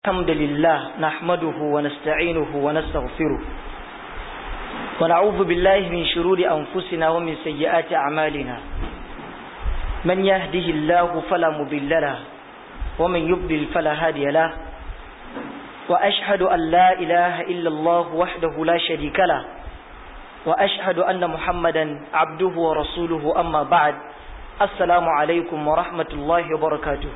الحمد لله نحمده ونستعينه ونستغفره ونعوذ بالله من شرور أنفسنا ومن سيئات أعمالنا من يهده الله فلا مضل له ومن يضلل فلا هادي له وأشهد أن لا إله إلا الله وحده لا شريك له وأشهد أن محمدا عبده ورسوله أما بعد السلام عليكم ورحمة الله وبركاته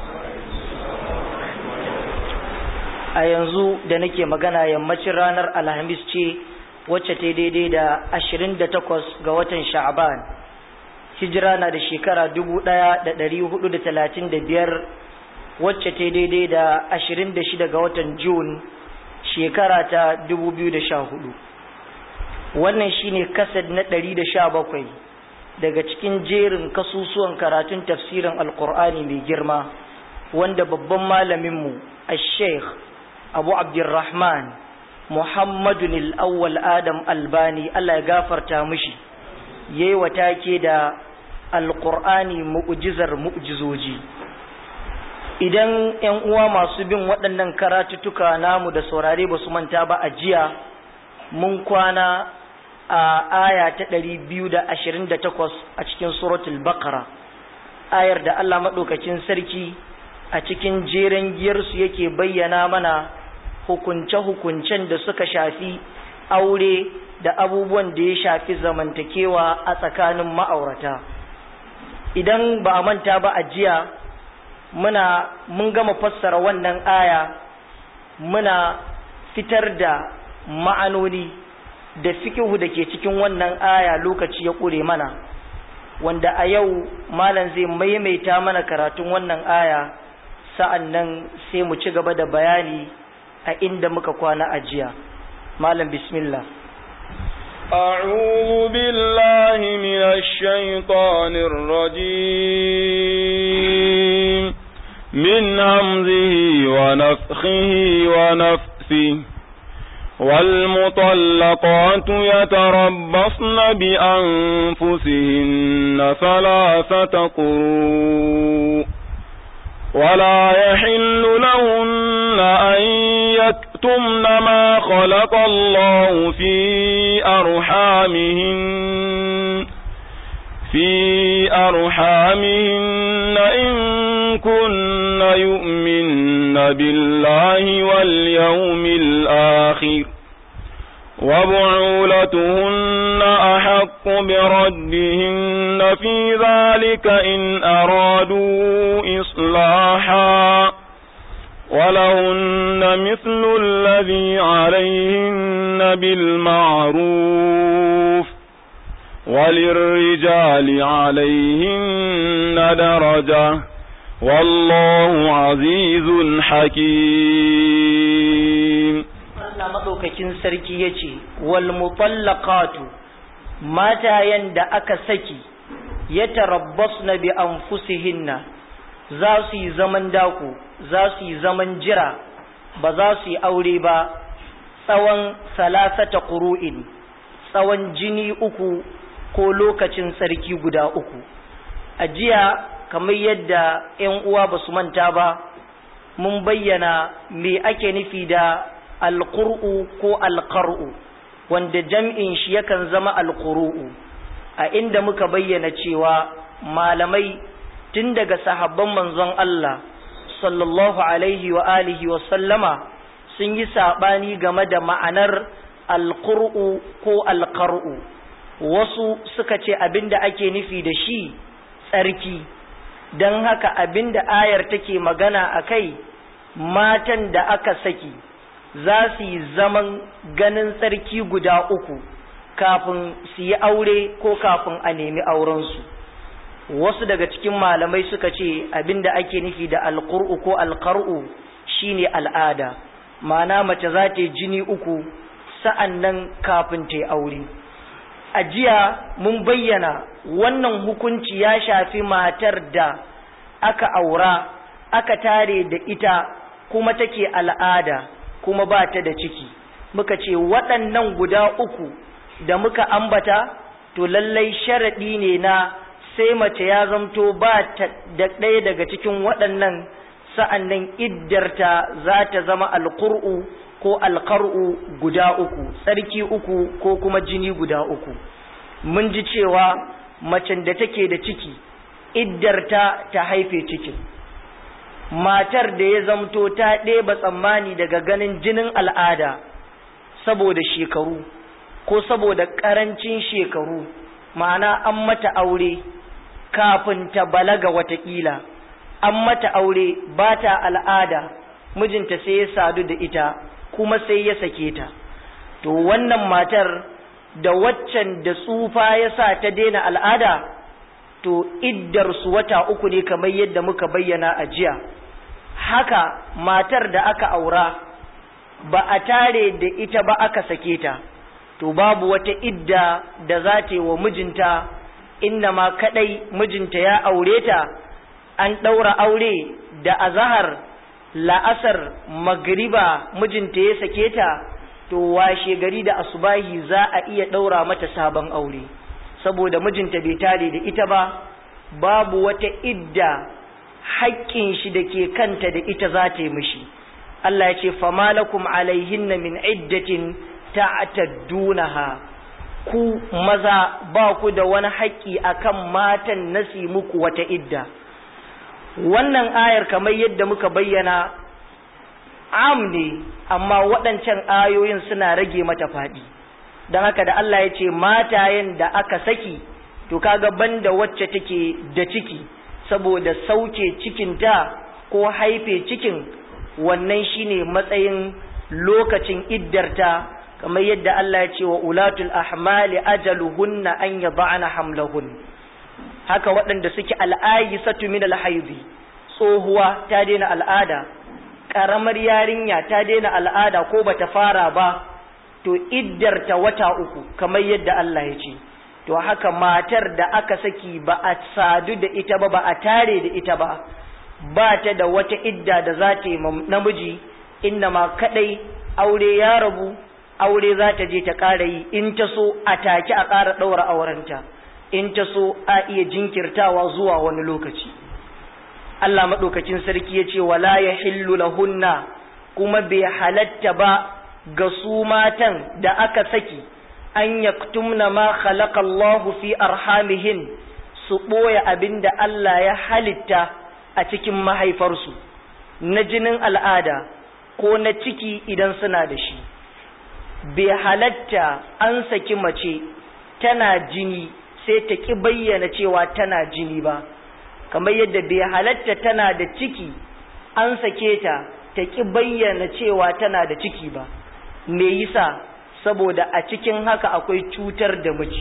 a yanzu da nake magana yammacin ranar alhamis ce wacce ta daidai da ashirin da takwas ga watan sha'aban hijira na da shekara dubu ɗaya da ɗari hudu da talatin da biyar wacce ta daidai da ashirin da shida ga watan jun shekara ta dubu biyu da sha hudu wannan shine kasad na ɗari da sha bakwai daga cikin jerin kasusuwan karatun tafsirin alkur'ani mai girma wanda babban malaminmu a sheikh abu abdurrahman muhammadun al'awwal adam albani allah ya gafarta mishi yayi watake da alƙur'ani mu'jizar mu'jizoji idan ‘yan uwa masu bin waɗannan karatuttuka namu da saurare ba su manta ba a jiya mun kwana a aya ta ɗari biyu da ashirin da takwas a cikin suratul baqara ayar da allah maɗaukacin sarki a cikin jeren giyarsu yake bayyana mana hukunce-hukuncen da suka shafi aure da abubuwan da ya shafi zamantakewa a tsakanin ma'aurata idan ba a manta ba a jiya muna mun gama fassara wannan aya muna fitar da ma'anoni da fikihu da ke cikin wannan aya lokaci ya ƙure mana wanda a yau malam zai maimaita mana karatun wannan aya sa'an nan sai mu ci gaba da bayani a inda muka kwana a jiya malam bismillah أعوذ بالله من الشيطان الرجيم من همزه ونفخه ونفثه والمطلقات يتربصن بأنفسهن ثلاثة قروء ولا يحل لهن أن يكتمن ما خلق الله في أرحامهن في أرحامهن إن كن يؤمن بالله واليوم الآخر وبعولتهن أحق بردهن في ذلك إن أرادوا إصلاحا ولهن مثل الذي عليهن بالمعروف وللرجال عليهن درجة والله عزيز حكيم Allah maɗaukakin sarki ya ce, Wal mutallaqatu matayen da aka saki, ya tarabbas na bi an fusihinna, za su yi zaman daku, za su yi zaman jira, ba za su yi aure ba, tsawon salasata ƙuru'in, tsawon jini uku ko lokacin sarki guda uku. A jiya, kamar yadda ‘yan uwa ba su manta ba, mun bayyana me ake nufi da alƙur'u ko alƙar'u wanda jam'in shi yakan zama alƙuru'u a inda muka bayyana cewa malamai tun daga sahabban manzon Allah sallallahu alaihi wa alihi wa sallama sun yi saɓani game da ma'anar alƙur'u ko alƙar'u wasu suka ce abinda ake nufi da shi tsarki don haka abinda ayar take magana a kai matan da aka saki za su yi zaman ganin tsarki guda uku kafin su yi aure ko kafin a nemi aurensu wasu daga cikin malamai suka ce abinda ake nufi da alƙur'u ko alƙar'u shine al'ada ma'ana mace za ta yi jini uku sa'an nan kafin ta yi aure a jiya mun bayyana wannan hukunci ya shafi matar da aka aura aka tare da ita kuma take al'ada kuma ba ta da ciki muka ce waɗannan guda uku da muka ambata to lallai sharaɗi ne na sai mace ya zamto ba ta da ɗaya daga cikin waɗannan sa'an nan iddarta za ta zama alƙur'u ko alƙar'u guda uku tsarki uku ko kuma jini guda uku mun ji cewa macen da take da ciki iddarta ta haife cikin matar da ya zamto ta ɗeba tsammani daga ganin jinin al'ada saboda shekaru ko saboda ƙarancin shekaru ma'ana an mata aure kafin ta balaga watakila an mata aure ba ta al'ada mijinta sai ya sadu da ita kuma sai ya sake ta to wannan matar da waccan da tsufa ya sa ta daina al'ada to iddar su wata uku ne kamar yadda muka bayyana a jiya haka matar da aka aura ba a tare da ita ba aka sake ta to babu wata idda da za ta yi wa mijinta inna ma kadai mijinta ya aure ta an ɗaura aure da azahar la'asar magriba mijinta ya sake ta to washe gari da asubahi za a iya ɗaura mata sabon aure saboda mijinta bai tare da ita ba babu wata idda haƙƙin shi da ke kanta da ita za ta yi mishi Allah ya ce famalakum alaihinna min iddatin ta'taddunaha ku maza ba ku da wani haƙƙi akan matan nasi muku wata idda wannan ayar kamar yadda muka bayyana am ne amma waɗancan ayoyin suna rage mata faɗi don haka da Allah ya ce matayen da aka saki to kaga banda wacce take da ciki saboda sauke cikinta ko haife cikin wannan shine matsayin lokacin iddarta kamar yadda Allah ya ce wa ulatul ahmali ajaluhunna an yada'na hamlahun haka waɗanda suke al'ayyisatu min alhaidi tsohuwa ta daina al'ada ƙaramar yarinya ta daina al'ada ko bata fara ba to iddarta wata uku kamar yadda Allah ya ce to haka matar da aka saki ba a sadu da ita ba ba a tare da ita ba ba ta da wata idda da za ta yi namiji inna ma kadai aure ya rabu aure za ta je ta ƙara yi in ta so a take a ƙara ɗaura aurenta in ta so a iya jinkirtawa zuwa wani lokaci Allah maɗaukacin sarki ya ce wala ya hillu lahunna kuma bai halatta ba ga su matan da aka saki an yaktumna ma khalaqa Allahu fi arhamihin su ɓoye abin da Allah ya halitta a cikin mahaifarsu na jinin al'ada ko na ciki idan suna da shi bai halatta an saki mace tana jini sai ta ƙi bayyana cewa tana jini ba kamar yadda bai halatta tana da ciki an sake ta ta ƙi bayyana cewa tana da ciki ba me yasa saboda a cikin haka akwai cutar da miji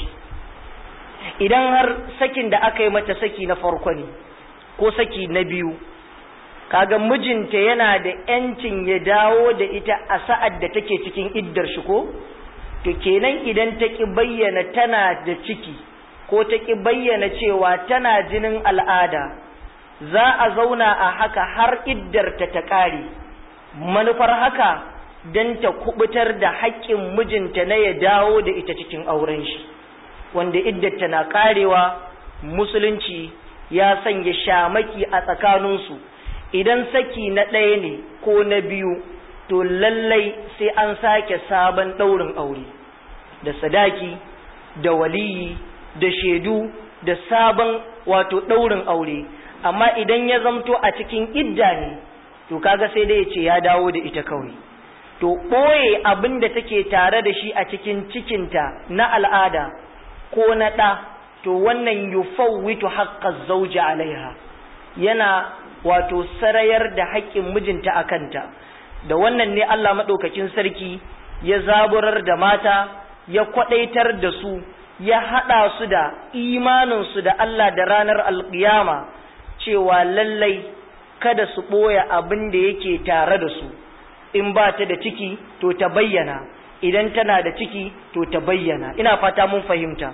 idan har sakin da aka yi mata saki na farko ne ko saki na biyu kaga mijinta yana da yancin ya dawo da ita a sa'ad da take cikin iddar shi ko to kenan idan ta ki bayyana tana da ciki ko ta ki bayyana cewa tana jinin al'ada za a zauna a haka har iddarta ta ƙare manufar haka don ta kubutar da haƙƙin mijinta na ya dawo da ita cikin auren shi wanda iddarta na ƙarewa musulunci ya sanya shamaki a tsakaninsu idan saki na ɗaya ne ko na biyu to lallai sai an sake sabon ɗaurin aure da sadaki da waliyi da shaidu da sabon wato ɗaurin aure amma idan ya zamto a cikin idda ne to kaga sai dai ya ce ya dawo da ita kawai to ɓoye abin da take tare da shi a cikin cikinta na al'ada ko na ɗa to wannan yufawwitu haqqaz zawji alaiha yana wato sarayar da haƙƙin mijinta a kanta da wannan ne Allah maɗaukakin sarki ya zaburar da mata ya kwaɗaitar da su ya haɗa su da imaninsu da Allah da ranar alƙiyama cewa lallai kada su ɓoye abin da yake tare da su in ba ta da ciki to ta bayyana idan tana da ciki to ta bayyana ina fata mun fahimta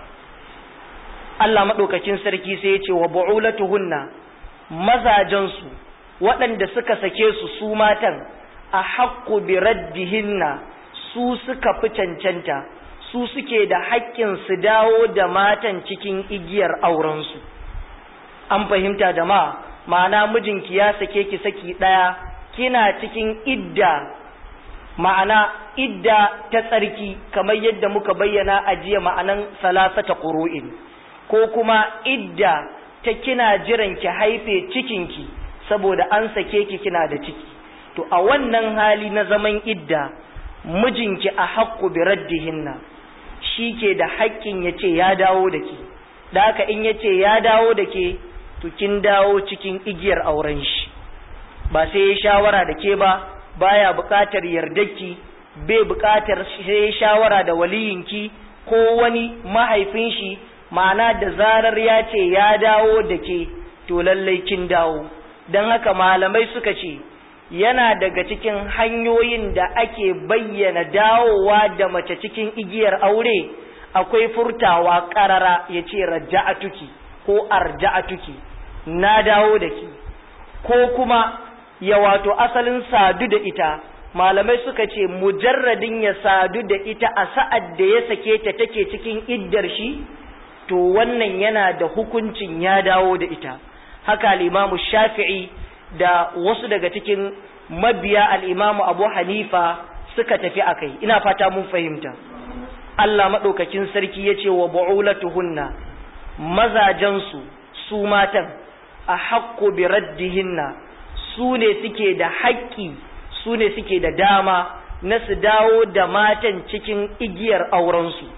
Allah maɗaukakin sarki sai ya ce wa bu'ulatuhunna mazajensu waɗanda suka sake su su matan a haƙƙu bi raddihinna su suka fi cancanta su suke da haƙƙin su dawo da matan cikin igiyar aurensu an fahimta da ma ma'ana mijinki ya sake ki saki ɗaya kina cikin idda ma'ana idda ta tsarki kamar yadda muka bayyana a jiya ma'anan salasata ƙuru'in ko kuma idda ta kina jiran ki haife cikinki saboda an sake ki kina da ciki to a wannan hali na zaman idda mijinki a haƙƙu bi raddihinna shi ke da haƙƙin ya ce ya dawo da ke da haka in ya ce ya dawo da ke to kin dawo cikin igiyar auren shi ba sai ya shawara da ke ba baya buƙatar yardarki bai buƙatar sai shawara da waliyinki ko wani mahaifin shi ma'ana da zarar ya ce ya dawo da ke to lallai kin dawo don haka malamai suka ce yana daga cikin hanyoyin da ake bayyana dawowa da mace cikin igiyar aure akwai furtawa ƙarara ya ce raja'atuki ko arja'atuki na dawo da ki ko kuma ya wato asalin sadu da ita malamai suka ce mujarradin ya sadu da ita a sa'ad da ya sake ta take cikin iddar shi to wannan yana da hukuncin ya dawo da ita haka al'imamu shafi'i da wasu daga cikin mabiya al'imamu abu hanifa suka tafi a kai ina fata mun fahimta Allah maɗaukakin sarki ya ce wa ba'ulatuhunna mazajensu su matan a haƙƙo bi raddihinna su ne suke da haƙƙi su ne suke da dama na su dawo da matan cikin igiyar aurensu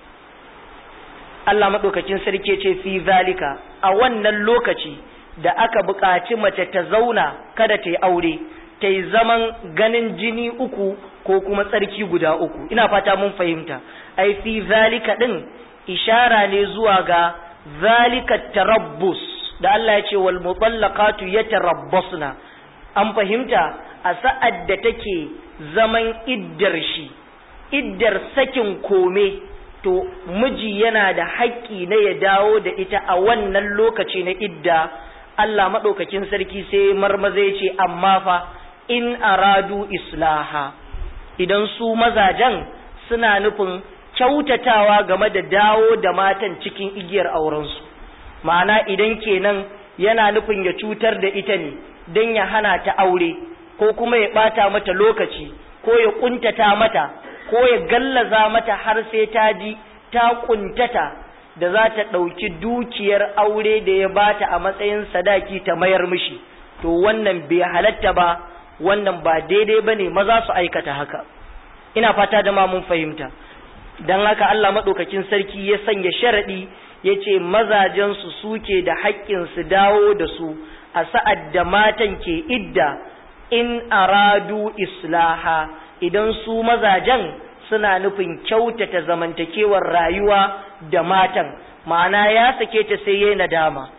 Allah maɗaukakin sarki ce fi zalika a wannan lokaci da aka buƙaci mace ta zauna kada ta yi aure ta yi zaman ganin jini uku ko kuma tsarki guda uku ina fata mun fahimta ai fi zalika ɗin ishara ne zuwa ga zalika tarabbus da Allah ya ce wal mutallaqatu yatarabbasna an fahimta a sa'ad da take zaman iddar shi iddar sakin kome to miji yana da haƙƙi na ya dawo da ita a wannan lokaci na idda Allah maɗaukakin sarki sai marmaza ya ce amma fa in aradu islaha idan su mazajen suna nufin kyautatawa game da dawo da matan cikin igiyar aurensu ma'ana idan kenan yana nufin ya cutar da ita ne don ya hana ta aure ko kuma ya ɓata mata lokaci ko ya ƙuntata mata ko ya gallaza mata har sai ta ji ta ƙuntata da za ta ɗauki dukiyar aure da ya bata a matsayin sadaki ta mayar mishi to wannan bai halatta ba wannan ba daidai ba ne maza su aikata haka ina fata da ma mun fahimta don haka Allah maɗaukakin sarki ya sanya sharaɗi ya ce mazajensu suke da haƙƙin su dawo da su a sa'ad da matan ke idda in aradu islaha idan su mazajen suna nufin kyautata zamantakewar rayuwa da matan ma'ana ya sake ta sai yayi nadama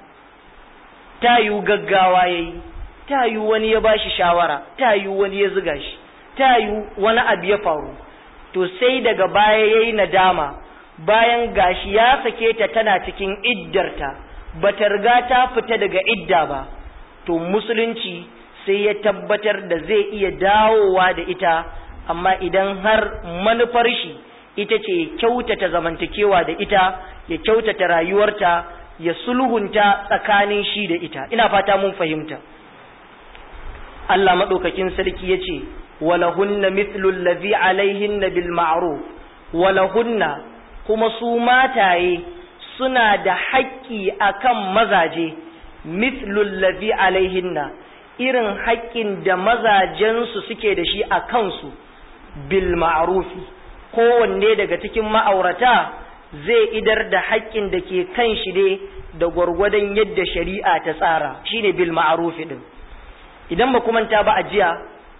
ta yi gaggawa yayi ta yi wani ya bashi shawara ta yi wani ya ziga shi ta yi wani abu ya faru to sai daga baya yayi nadama bayan gashi ya sake ta tana cikin iddarta bata riga ta fita daga idda ba to musulunci sai ya tabbatar da zai iya dawowa da ita amma idan har manufar shi ita ce kyautata zamantakewa da ita ya kyautata rayuwarta ya sulhunta tsakanin shi da ita ina fata mun fahimta Allah maɗaukakin sarki ya ce walahunna mithlu allazi alaihinna bil ma'ruf walahunna kuma su mataye suna da haƙƙi akan mazaje mithlu allazi alaihinna irin haƙƙin da mazajensu suke da shi a kansu bil ma'rufi kowanne daga cikin ma'aurata zai idar da haƙƙin da ke kan shi ne da gwargwadon yadda shari'a ta tsara shine bil ma'rufi din idan ba manta ba a jiya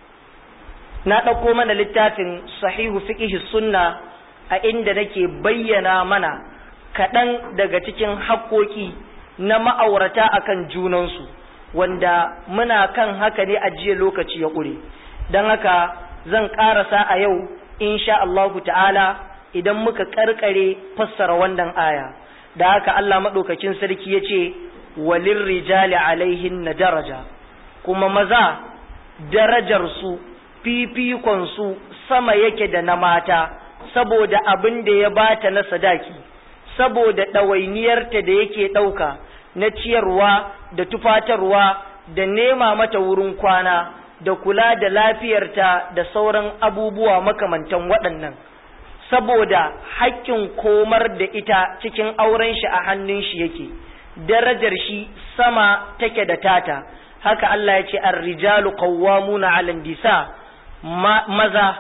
na ɗauko mana littafin sahihu fiqh sunna a inda nake bayyana mana kaɗan daga cikin haƙƙoƙi na ma'aurata akan junansu wanda muna kan haka ne a jiya lokaci ya ƙure don haka zan ƙarasa a yau insha Allahu ta'ala idan muka ƙarƙare fassara wannan aya da haka Allah maɗaukakin sarki ya ce walin rijali alaihin na daraja kuma maza darajarsu fifikonsu sama yake da na mata saboda abin da ya bata na sadaki saboda ɗawainiyarta da yake ɗauka na ciyarwa da tufatarwa da nema mata wurin kwana da kula da lafiyarta da sauran abubuwa makamantan waɗannan saboda haƙƙin komar da ita cikin auren shi a hannun shi yake darajar shi sama take da tata haka Allah ya ce ar-rijalu qawwamuna 'ala nisa maza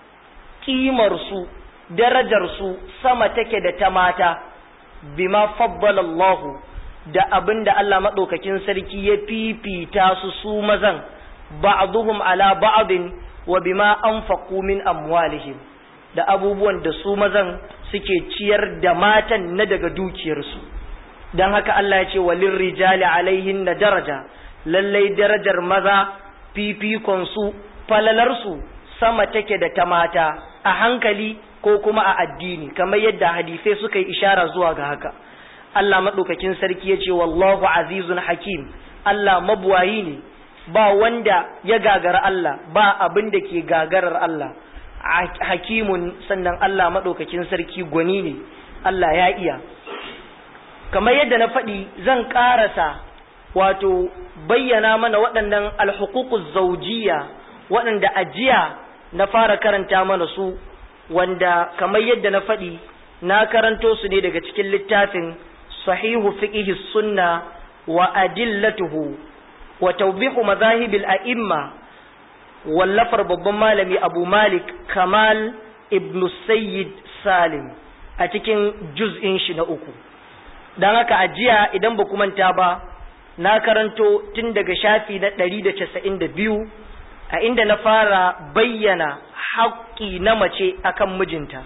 kimar su darajar su sama take da ta mata bima faddala Allah da abinda Allah madaukakin sarki ya fifita su su mazan ba'dhum ala ba'din wa bima anfaqu min amwalihim da abubuwan da su mazan suke ciyar da matan na daga dukiyarsu don haka Allah ya ce walin rijali alaihin na daraja lallai darajar maza fifikonsu falalarsu sama take da ta mata a hankali ko kuma a addini kamar yadda hadisai suka yi ishara zuwa ga haka Allah maɗaukakin sarki ya ce wallahu azizun hakim Allah mabuwayi ne ba wanda ya gagara Allah ba abin da ke gagarar Allah hakimun sannan Allah maɗaukakin sarki gwani ne Allah ya iya kamar yadda na faɗi zan ƙarasa wato bayyana mana waɗannan alhukukuz zaujiya waɗanda ajiya na fara karanta mana su wanda kamar yadda na faɗi na karanto su ne daga cikin littafin sahihu fiqhi sunna wa adillatuhu wa tawbihu mazahibil a'imma wallafar babban malami abu malik kamal ibn sayyid salim a cikin juz'in shi na uku don haka ajiya idan ba manta ba na karanto tun daga shafi na ɗari da casa'in da biyu a inda na fara bayyana haƙƙi na mace akan mijinta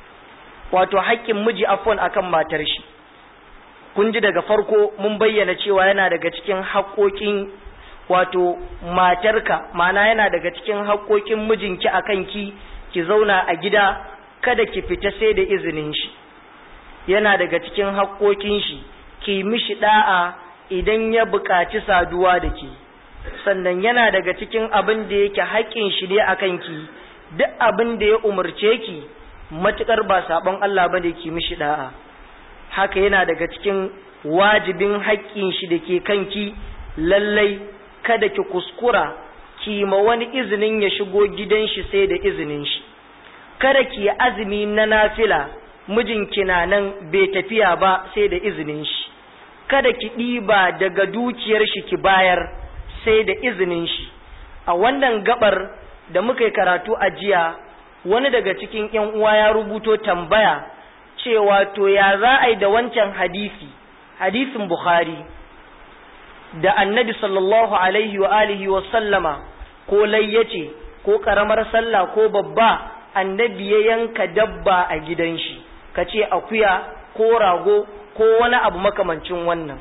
wato haƙƙin miji afon akan matar shi kun ji daga farko mun bayyana cewa yana daga cikin haƙƙoƙin wato matarka ma'ana yana daga cikin haƙoƙin mijinki a kanki ki zauna a gida kada ki fita sai da izinin shi yana daga cikin haƙoƙin shi ki mishi da'a idan ya buƙaci saduwa da ke sannan yana daga cikin abin da yake haƙƙin shi ne a kanki duk abin da ya umarce ki matuƙar ba saɓon Allah ba ne ki mishi da'a haka yana daga cikin wajibin haƙƙin shi da ke kanki lallai kada ki kuskura ki ma wani izinin ya shigo gidan shi sai da izinin shi kada ki azumi na nafila mijinki na nan bai tafiya ba sai da izinin shi kada ki ɗiba daga dukiyar shi ki bayar sai da izinin shi a wannan gabar da muka yi karatu a jiya wani daga cikin ƴan uwa ya rubuto tambaya cewa to ya za a yi da wancan hadisi hadisin bukhari da annabi sallallahu alaihi wa alihi wa sallama ko layyace ko karamar sallah ko babba annabi ya yanka dabba a gidan shi ka ce akuya ko rago ko wani abu makamancin wannan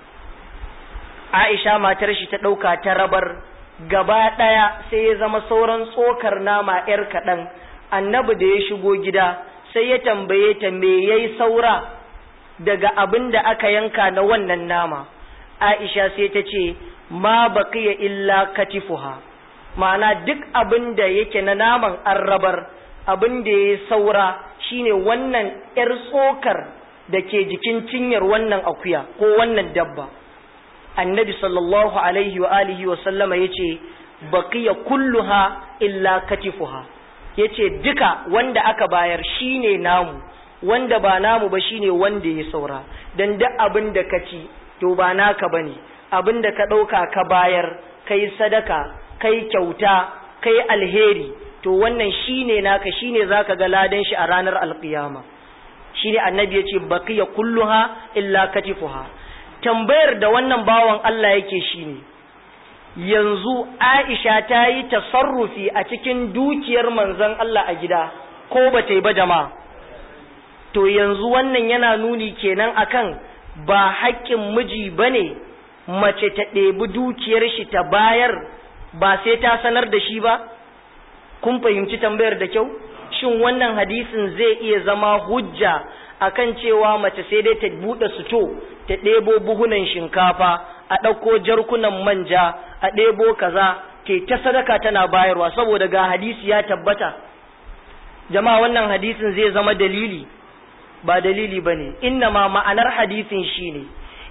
aisha matar shi ta ɗauka ta rabar gaba ɗaya sai ya zama sauran tsokar nama ‘yar kaɗan annabi da ya shigo gida sai ya tambaye ta me yayi saura daga abin da aka yanka na wannan nama Aisha sai ta ce ma baqiya illa katifuha ma'ana duk abin da yake na naman arrabar abin da ya saura shine wannan yar tsokar da ke jikin cinyar wannan akuya ko wannan dabba annabi sallallahu alaihi wa alihi wa sallama yace baqiya kulluha illa katifuha yace duka wanda aka bayar shine namu wanda ba namu ba shine wanda ya saura dan duk abin da ka ci to ba naka bane abin da ka ɗauka ka bayar kai sadaka kai kyauta kai alheri to wannan shine naka shine zaka ga ladan shi a ranar alqiyama shine annabi yace baqiya kulluha illa katifuha tambayar da wannan bawan Allah yake shine yanzu Aisha ta yi tasarrufi a cikin dukiyar manzon Allah a gida ko ba ta yi ba jama'a to yanzu wannan yana nuni kenan akan ba haƙƙin miji ba ne mace ta ɗebi dukiyar shi ta bayar ba sai ta sanar da shi ba kun fahimci tambayar da kyau shin wannan hadisin zai iya zama hujja akan cewa mace sai dai ta buɗe suto ta ɗebo buhunan shinkafa a ɗauko jarkunan manja a ɗebo kaza ke ta sadaka tana bayarwa saboda ga hadisi ya tabbata jama'a wannan hadisin zai zama dalili ba dalili ba ne ma ma'anar hadisin shi ne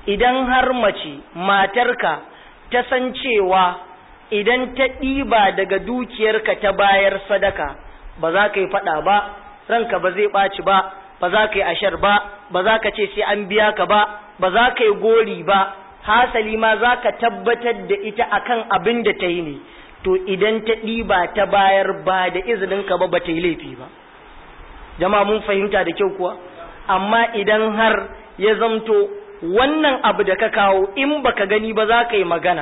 idan har mace matarka ta san cewa idan ta ɗiba daga dukiyarka ta bayar sadaka ba za ka yi faɗa ba ranka ba zai ɓaci ba ba za ka yi ashar ba ba za ka ce sai an biya ka ba ba za ka yi gori ba hasali ma za ka tabbatar da ita akan abin da ta yi ne to idan ta ɗiba ta bayar ba da izininka ba ba ta yi laifi ba jama'a mun fahimta da kyau kuwa amma idan har ya zamto wannan abu da ka kawo in baka gani ba za ka yi magana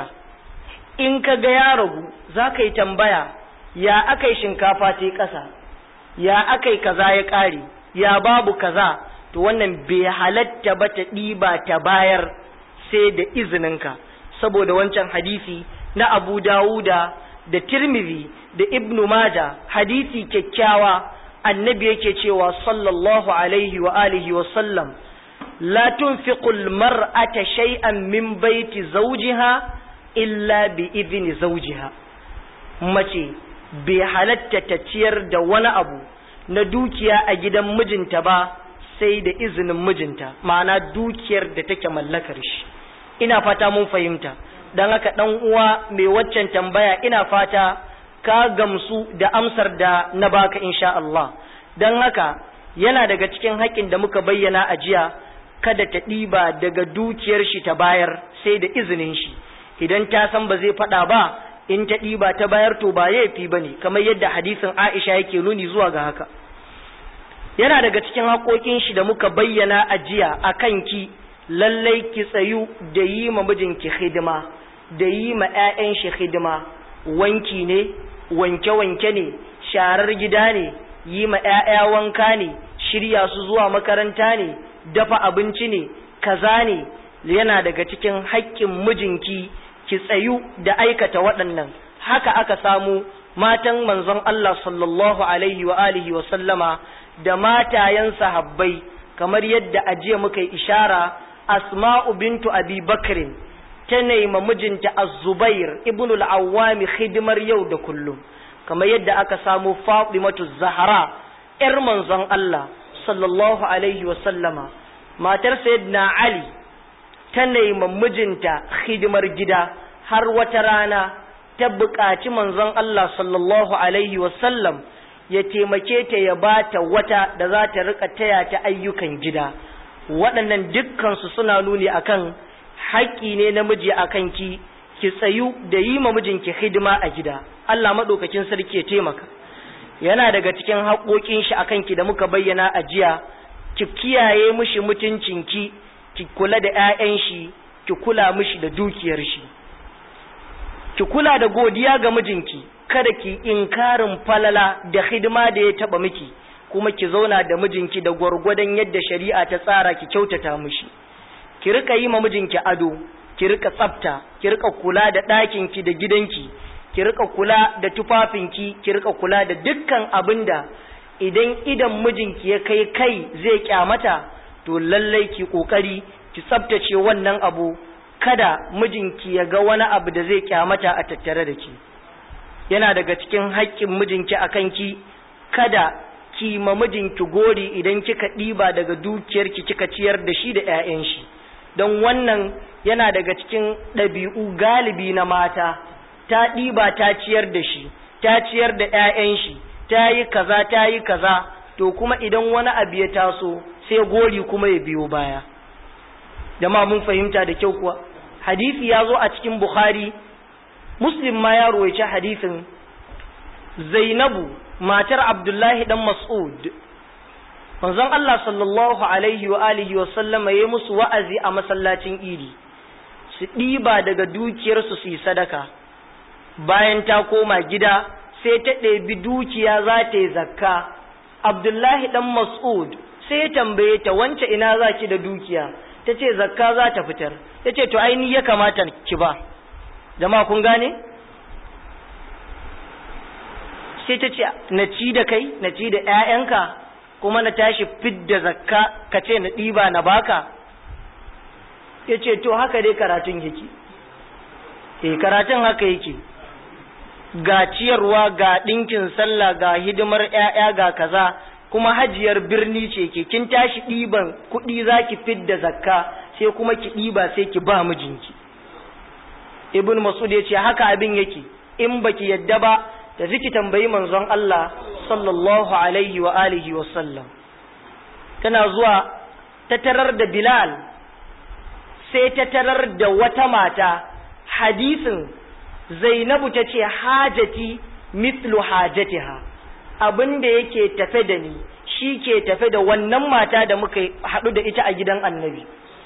in ka ga ya ragu za ka yi tambaya ya aka yi shinkafa ta ƙasa ya aka yi kaza ya ƙare ya babu kaza to wannan bai halatta ba ta ɗiba ta bayar sai da izininka saboda wancan hadisi na abu dawuda da tirmidhi da ibnu maja hadisi kyakkyawa annabi yake cewa sallallahu alaihi wa alihi wa sallam la tunfiqu almar'ata shay'an min baiti zawjiha illa bi idni zawjiha mace bai halatta ta ciyar da wani abu na dukiya a gidan mijinta ba sai da izinin mijinta ma'ana dukiyar da take mallakar shi ina fata mun fahimta dan haka dan uwa mai waccan tambaya ina fata ka gamsu da amsar da na baka insha Allah dan haka yana daga cikin haƙƙin da muka bayyana a jiya kada ta ɗiba daga dukiyar shi ta bayar sai da izinin shi idan ta san ba zai faɗa ba in ta ɗiba ta bayar to ba laifi ba ne kamar yadda hadisin Aisha yake nuni zuwa ga haka yana daga cikin haƙoƙin shi da muka bayyana a jiya a kanki lallai ki tsayu da yi ma mijinki hidima da yi ma 'ya'yan shi hidima wanki ne wanke-wanke ne sharar gida ne yi ma 'ya'ya wanka ne shirya su zuwa makaranta ne dafa abinci ne kaza ne yana daga cikin haƙƙin mijinki ki tsayu da aikata waɗannan haka aka samu matan manzon Allah sallallahu alaihi wa alihi wa sallama da matayen sahabbai kamar yadda ajiya muka yi ishara asma'u bintu abi bakrin ta nema mijinta az-zubair ibn al-awwami hidimar yau da kullum kamar yadda aka samu fatimatu zahra yar manzon Allah sallallahu alaihi wa sallama matar sayyidina ali ta nema mijinta hidimar gida har wata rana ta buƙaci manzon Allah sallallahu alaihi wa sallam ya taimake ta ya bata wata da za ta rika taya ta ayyukan gida waɗannan dukkansu suna nuni akan haƙƙi ne namiji akan ki ki tsayu da yi ma mijinki hidima a gida Allah maɗaukakin sarki ya taimaka yana daga cikin haƙoƙin shi akan ki da muka bayyana a jiya ki kiyaye mishi mutuncinki ki kula da 'ya'yan shi ki kula mishi da dukiyar shi ki kula da godiya ga mijinki kada ki inkarin falala da hidima da ya taba miki kuma ki zauna da mijinki da gwargwadon yadda shari'a ta tsara ki kyautata mishi ki rika yi ma mijinki ado ki rika tsafta ki rika kula da ɗakinki da gidanki ki rika kula da tufafinki ki rika kula da dukkan abinda idan idan mijinki ya kai kai zai kyamata to lallai ki kokari ki tsaftace wannan abu kada mijinki ya ga wani abu da zai kyamata a tattare da ki yana daga cikin haƙƙin mijinki a kanki kada ki ma mijinki gori idan kika ɗiba daga dukiyarki kika ciyar da shi da 'ya'yan shi don wannan yana daga cikin ɗabi'u galibi na mata ta ɗiba ta ciyar da shi ta ciyar da 'ya'yan shi ta yi kaza ta yi kaza to kuma idan wani abu ya taso sai gori kuma ya biyo baya jama'a mun fahimta da kyau kuwa hadisi ya zo a cikin bukhari muslim ma ya royace hadisin zainabu matar abdullahi dan mas'ud manzon Allah sallallahu alaihi wa alihi wa sallama yayi musu wa'azi a masallacin idi su ɗiba daga dukiyarsu su yi sadaka bayan ta koma gida sai ta ɗebi dukiya za ta yi zakka abdullahi dan mas'ud sai ya tambaye ta wance ina za ki da dukiya ta ce zakka za ta fitar ta ce to aini ya kamata ki ba jama'a kun gane sai ta ce na ci da kai na ci da 'ya'yanka kuma na tashi fidda zakka ka ce na ɗiba na baka ya ce to haka dai karatun yake eh karatun haka yake ga ciyarwa ga ɗinkin sallah ga hidimar 'ya'ya ga kaza kuma hajiyar birni ce ke kin tashi ɗiban kuɗi za ki fidda zakka sai kuma ki ɗiba sai ki ba mijinki ibn mas'ud ya ce haka abin yake in baki yadda ba da ki tambayi manzon Allah sallallahu alaihi wa alihi wa sallam tana zuwa ta tarar da Bilal sai ta tarar da wata mata hadisin Zainabu ta ce hajati mithlu hajatiha abin da yake tafe da ni shi ke tafe da wannan mata da muka haɗu da ita a gidan annabi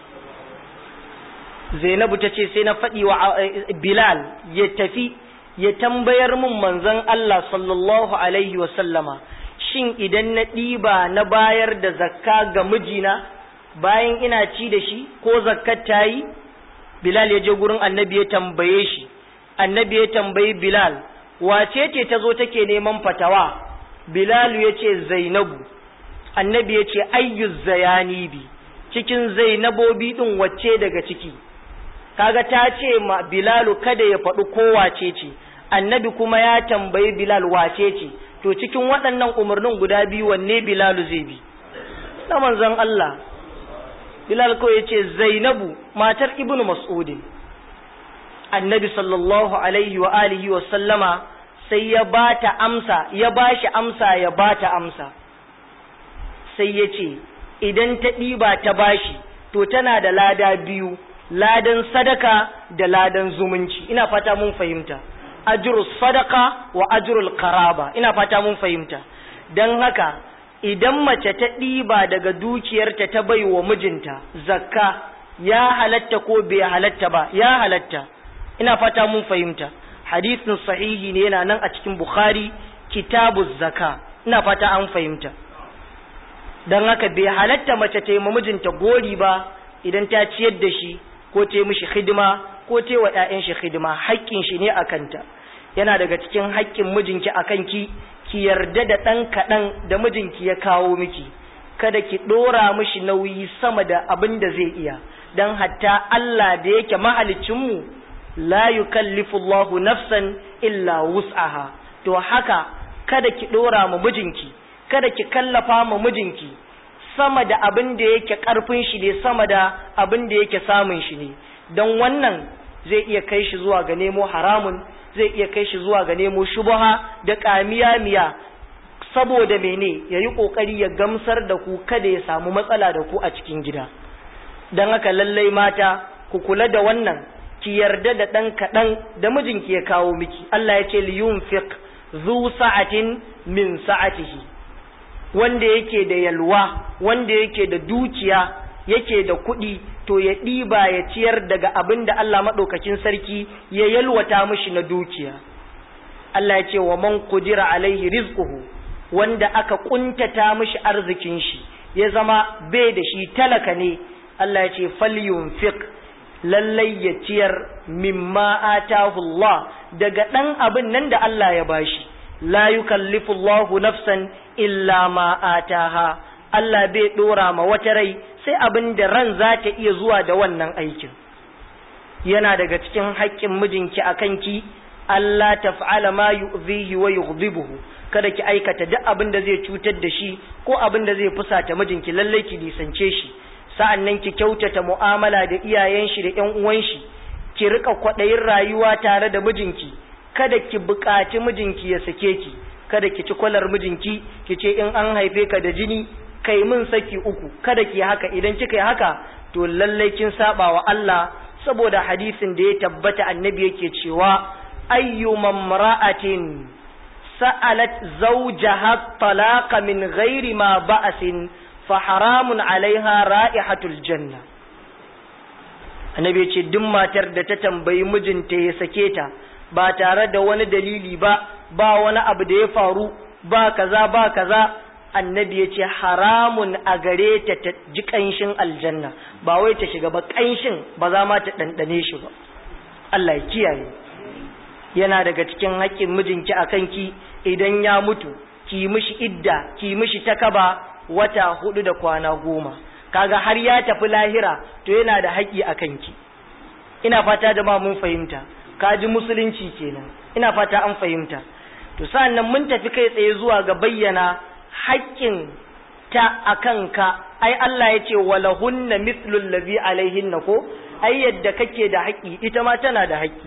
Zainabu ta ce sai na faɗi wa Bilal ya tafi ya tambayar mun manzon Allah sallallahu alaihi wa sallama shin idan na ɗiba na bayar da zakka ga mijina bayan ina ci da shi ko zakkar ta yi Bilal ya je gurin annabi ya tambaye shi annabi ya tambayi Bilal wace ce ta zo take neman fatawa Bilal ya ce Zainabu annabi ya ce ayyuz zayani bi cikin Zainabobi din wacce daga ciki kaga ta ce ma Bilalu kada ya faɗi ko wace ce annabi kuma ya tambayi Bilal wace ce to cikin waɗannan umarnin guda biyu wanne Bilalu zai bi na manzon Allah Bilal ko ya ce Zainabu matar Ibnu Mas'udin annabi sallallahu alaihi wa alihi wa sallama sai ya bata amsa ya bashi amsa ya bata amsa sai ya ce idan ta ɗiba ta bashi to tana da lada biyu ladan sadaka da ladan zumunci ina fata mun fahimta ajrus sadaka wa ajrul qaraba ina fata mun fahimta dan haka idan mace ta ɗiba daga dukiyarta ta bai wa mijinta zakka ya halatta ko bai halatta ba ya halatta ina fata mun fahimta hadisin sahihi ne yana nan a cikin bukhari kitabu zaka ina fata an fahimta don haka bai halatta mace ta yi mijinta gori ba idan ta ciyar da shi ko ta yi mishi hidima ko ta yi wa 'ya'yan shi hidima haƙƙin shi ne a kanta yana daga cikin haƙƙin mijinki a kanki ki yarda da ɗan kaɗan da mijinki ya kawo miki kada ki ɗora mishi nauyi sama da abin da zai iya don hatta Allah da yake mahalicinmu la yukallifu Allahu nafsan illa wus'aha to haka kada ki ɗora ma mijinki kada ki kallafa ma mijinki sama da abin da yake ƙarfin shi ne sama da abin da yake samun shi ne don wannan zai iya kai shi zuwa ga nemo haramun zai iya kai shi zuwa ga nemo shubaha da ƙamiya miya saboda mene ya yi ƙoƙari ya gamsar da ku kada ya samu matsala da ku a cikin gida don haka lallai mata ku kula da wannan ki yarda da ɗan kaɗan da mijinki ya kawo miki Allah ya ce liyunfiq zu sa'atin min sa'atihi wanda yake da yalwa wanda yake da dukiya yake da kuɗi to ya ɗiba ya ciyar daga abin da Allah maɗaukakin sarki ya yalwata mishi na dukiya Allah ya ce wa man kudira alaihi rizquhu wanda aka kuntata mishi arzikin shi ya zama bai da shi talaka ne Allah ya ce falyunfiq lallai ya ciyar mimma atahu Allah daga ɗan abin nan da Allah ya bashi la yukallifu Allahu nafsan illa ma ataha Allah bai dora ma wata rai sai abin da ran za ta iya zuwa da wannan aikin yana daga cikin haƙƙin mijinki a kanki Allah taf'ala ma yu'zihi wa yughdibuhu kada ki aikata duk abin da zai cutar da shi ko abin da zai fusata mijinki lallai ki nisance shi sa'annan ki kyautata mu'amala da iyayen shi da ƴan uwan shi ki rika kwaɗayin rayuwa tare da mijinki kada ki buƙaci mijinki ya sake ki kada ki ci kwalar mijinki ki ce in an haife ka da jini kai min saki uku kada ki haka idan kika yi haka to lallai kin saba wa Allah saboda hadisin da ya tabbata annabi yake cewa ayyu mamra'atin sa'alat zawjaha talaqa min ghairi ma ba'sin fa haramun alaiha ra'ihatul janna annabi ya ce duk matar da ta tambayi mijinta ya sake ta ba tare da wani dalili ba ba wani abu da ya faru ba kaza ba kaza annabi ya ce haramun a gare ta ta ji ƙanshin aljanna ba wai ta shiga ba ƙanshin ba za ma ta ɗanɗane shi ba Allah ya kiyaye yana daga cikin haƙƙin mijinki a kanki idan ya mutu ki mishi idda ki mishi takaba wata hudu da kwana goma kaga har ya tafi lahira to yana da haƙƙi a kanki ina fata da ma mun fahimta kaji musulunci kenan ina fata an fahimta to sa'annan mun tafi kai tsaye zuwa ga bayyana haƙƙin ta akan ka ai Allah ya ce walahunna mithlul ladhi alaihinna ko ai yadda kake da haƙƙi ita ma tana da haƙƙi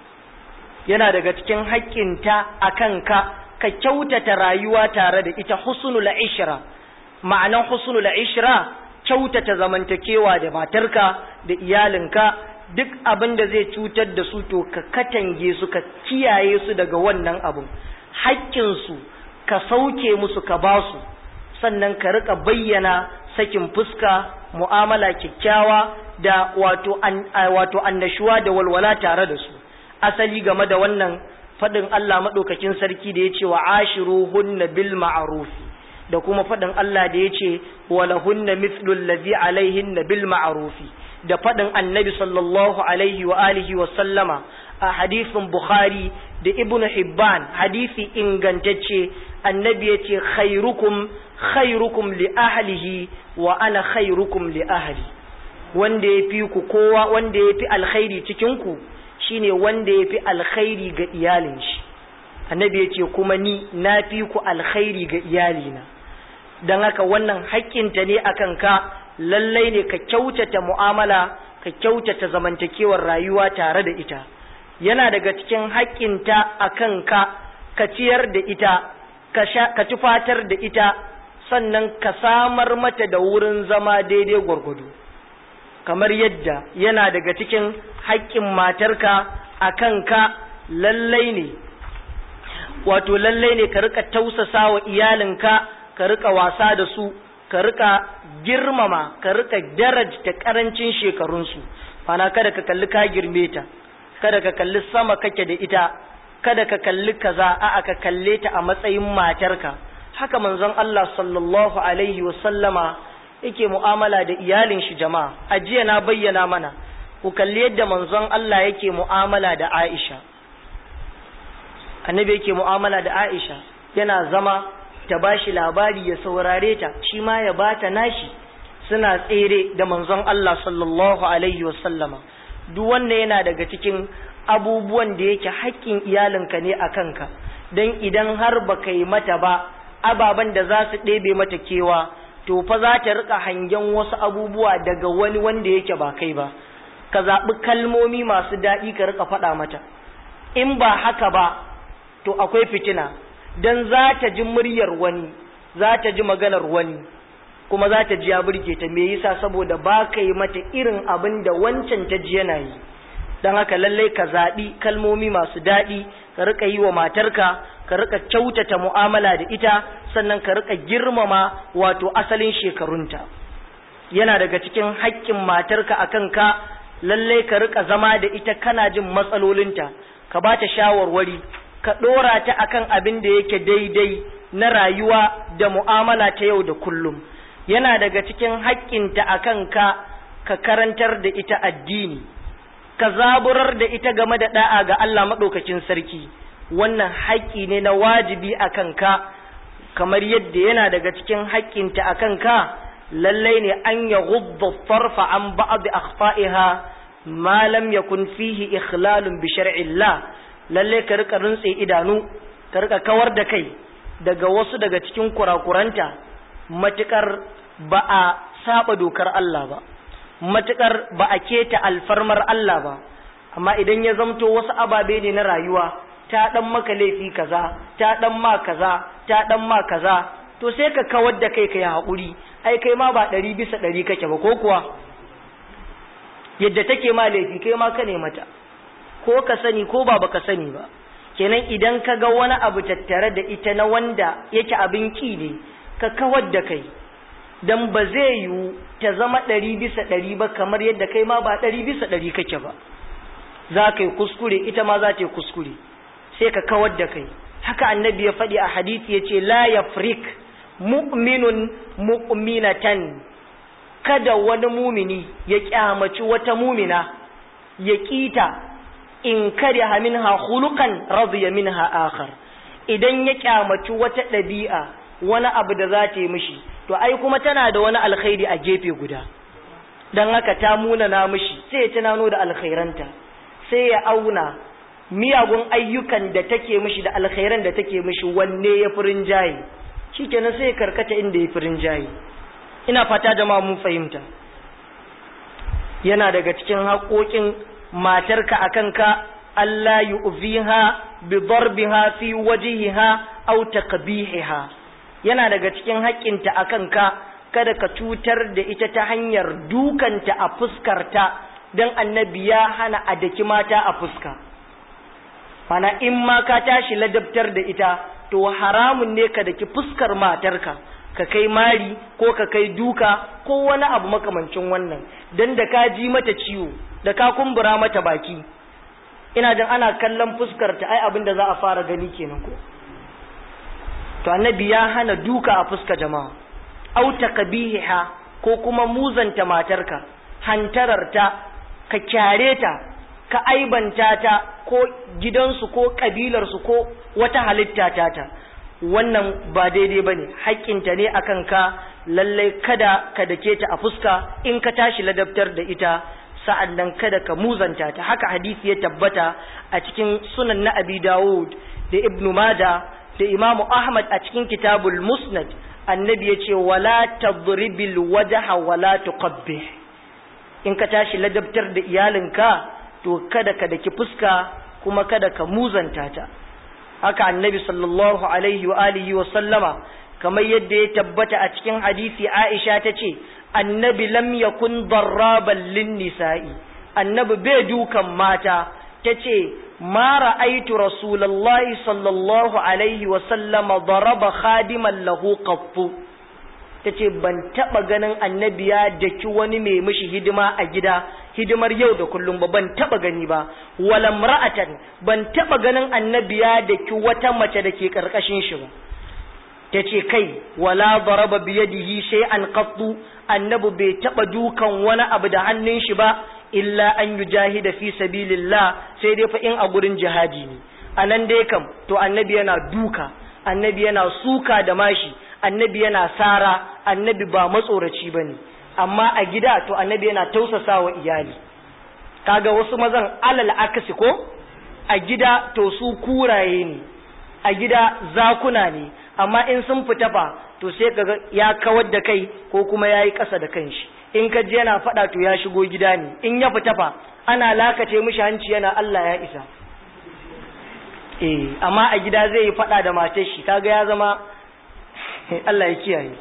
yana daga cikin haƙƙinta akan ka ka kyautata rayuwa tare da ita husnul ishra ma'anan husnul ishra kyautata zamantakewa da matarka da iyalinka duk abin da zai cutar da su to ka katange su ka kiyaye su daga wannan abin haƙƙinsu ka sauke musu ka ba su sannan ka rika bayyana sakin fuska mu'amala kyakkyawa da wato an, wato annashuwa da walwala tare da su asali game da wannan faɗin Allah maɗaukakin sarki da ya ce wa ashiruhunna bil ma'rufi da kuma faɗin Allah da ya ce walahunna mithlu allazi alaihinna bil ma'rufi da faɗin annabi sallallahu alaihi wa alihi wa sallama a hadisin Bukhari da Ibn Hibban hadisi ingantacce annabi ya ce khairukum khairukum li ahlihi wa ana khairukum li ahli wanda ya fi ku kowa wanda ya fi alkhairi cikin ku shine wanda ya fi alkhairi ga iyalin shi annabi ya ce kuma ni na fi ku alkhairi ga iyalina don haka wannan haƙƙinta ne akan ka lallai ne ka kyautata mu'amala ka kyautata zamantakewar rayuwa tare da ita yana daga cikin haƙƙinta a kanka ka ciyar da ita ka tufatar da ita sannan ka samar mata da wurin zama daidai gwargwado kamar yadda yana daga cikin haƙƙin matarka a kanka lallai ne wato lallai ne ka rika tausasa wa iyalinka ka rika wasa da su ka rika girmama ka rika darajta karancin shekarunsu fana kada ka kalli ka girme ta kada ka kalli sama kake da ita kada ka kalli kaza a'a ka kalle ta a matsayin matarka haka manzon Allah sallallahu alaihi wa sallama yake mu'amala da iyalin shi jama'a a jiya na bayyana mana ku kalli yadda manzon Allah yake mu'amala da Aisha annabi yake mu'amala da Aisha yana zama ta bashi labari ya saurare ta shi ma ya bata nashi suna tsere da manzon Allah sallallahu alaihi wasallama duk wannan yana daga cikin abubuwan da yake haƙƙin iyalinka ne a kanka don idan har baka yi mata ba ababen da za su ɗebe mata kewa to fa za ta rika hangen wasu abubuwa daga wani wanda yake ba kai ba ka zaɓi kalmomi masu daɗi ka rika faɗa mata in ba haka ba to akwai fitina don za ta ji muryar wani za ta ji maganar wani kuma za ta ji ya burge ta me yasa saboda ba ka yi mata irin abin da wancan ta ji yana yi don haka lallai ka zaɓi kalmomi masu daɗi ka rika yi wa matarka ka rika kyautata mu'amala da ita sannan ka rika girmama wato asalin shekarunta yana daga cikin haƙƙin matarka a kanka lallai ka rika zama da ita kana jin matsalolinta ka ba ta shawarwari ka ɗora ta akan abin da yake daidai na rayuwa da mu'amala ta yau da kullum yana daga cikin haƙƙinta a kanka ka karantar da ita addini ka zaburar da ita game da da'a ga Allah maɗaukakin sarki wannan haƙƙi ne na wajibi a kanka kamar yadda yana daga cikin haƙƙinta a kanka lallai ne an ya gubba farfa an ba'ad akhfa'iha ma lam yakun fihi ikhlalun bi shar'illah lalle ka rika rintse idanu ka rika kawar da kai daga wasu daga cikin kurakuranta matukar ba a saba dokar Allah ba matukar ba a keta alfarmar Allah ba amma idan ya zamto wasu ababe ne na rayuwa ta dan maka laifi kaza ta dan ma kaza ta dan ma kaza to sai ka kawar da kai kai haƙuri ai kai ma ba ɗari bisa ɗari kake ba ko kuwa yadda take ma laifi kai ma ka ne mata ko ka sani ko ba baka sani ba kenan idan ka ga wani abu tattare da ita na wanda yake abin ki ne ka kawar da kai dan ba zai yiwu ta zama ɗari bisa ɗari ba kamar yadda kai ma ba ɗari bisa ɗari kake ba za ka yi kuskure ita ma za ta yi kuskure sai ka kawar da kai haka annabi ya faɗi a hadisi ya ce la yafrik mu'minun mu'minatan kada wani mumini ya kyamaci wata mumina ya kita in kariha minha khuluqan radiya minha akhar idan ya kyamaci wata ɗabi'a wani abu da za ta yi mishi to ai kuma tana da wani alkhairi a gefe guda dan haka ta muna na mishi sai ya tunano da alkhairanta sai ya auna miyagun ayyukan da take mishi da alkhairan da take mishi wanne ya furin jaye shikenan sai ya karkata inda ya firin jayi ina fata jama'a mun fahimta yana daga cikin haƙoƙin matarka akan ka Allah yu'ziha bi darbiha fi wajhiha aw taqbihiha yana daga cikin haƙƙinta akan ka kada ka cutar da ita ta hanyar dukanta a fuskarta don annabi ya hana a daki mata a fuska mana in ma ka tashi ladabtar da ita to haramun ne ka daki fuskar matarka ka kai mari ko ka kai duka ko wani abu makamancin wannan don da ka ji mata ciwo da ka kumbura mata baki ina jin ana kallon fuskarta ai abin da za a fara gani kenan ko to annabi ya hana duka a fuska jama'a au taqbihiha ko kuma muzanta matarka hantararta ka kyare ta ka aibanta ta ko gidansu ko kabilarsu ko wata halitta ta ta wannan ba daidai bane haƙƙinta ne akan ka lallai kada ka dake ta a fuska in ka tashi ladabtar da ita sa'an nan kada ka muzanta ta haka hadisi ya tabbata a cikin sunan na abi dawud da ibnu mada da imamu ahmad a cikin kitabul musnad annabi ya ce wala tadribil wajha wala tuqabbih in ka tashi ladabtar da iyalinka to kada ka daki fuska kuma kada ka muzanta ta haka annabi sallallahu alaihi wa alihi wa sallama kamar yadda ya tabbata a cikin hadisi Aisha ta ce annabi lam yakun darraban lin nisa'i annabi bai dukan mata ta ce ma ra'aitu rasulullahi sallallahu alaihi wa sallama daraba khadiman lahu qattu ta ce ban taɓa ganin annabi ya daki wani mai mishi hidima a gida hidimar yau da kullum ba ban taɓa gani ba walam ra'atan ban taɓa ganin annabi ya daki wata mace da ke ƙarƙashin shi ba ta ce kai wala daraba biyadihi shay'an qattu annabi bai taɓa dukan wani abu da hannun shi ba illa an yujahida fi sabilillah sai dai fa in a gurin jihadi ne anan dai kam to annabi yana duka annabi yana suka da mashi annabi yana sara annabi ba matsoraci ba ne amma a gida to annabi yana tausasa wa iyali kaga wasu mazan alal akasi ko a gida to su kuraye ne a gida zakuna ne amma in sun fita fa to sai kaga ya kawar da kai ko kuma ya yi ƙasa da kanshi in ka ji yana faɗa to ya shigo gida ne in ya fita fa ana lakace mishi hanci yana Allah ya isa eh amma a gida zai yi faɗa da matar shi kaga ya zama Allah ya kiyaye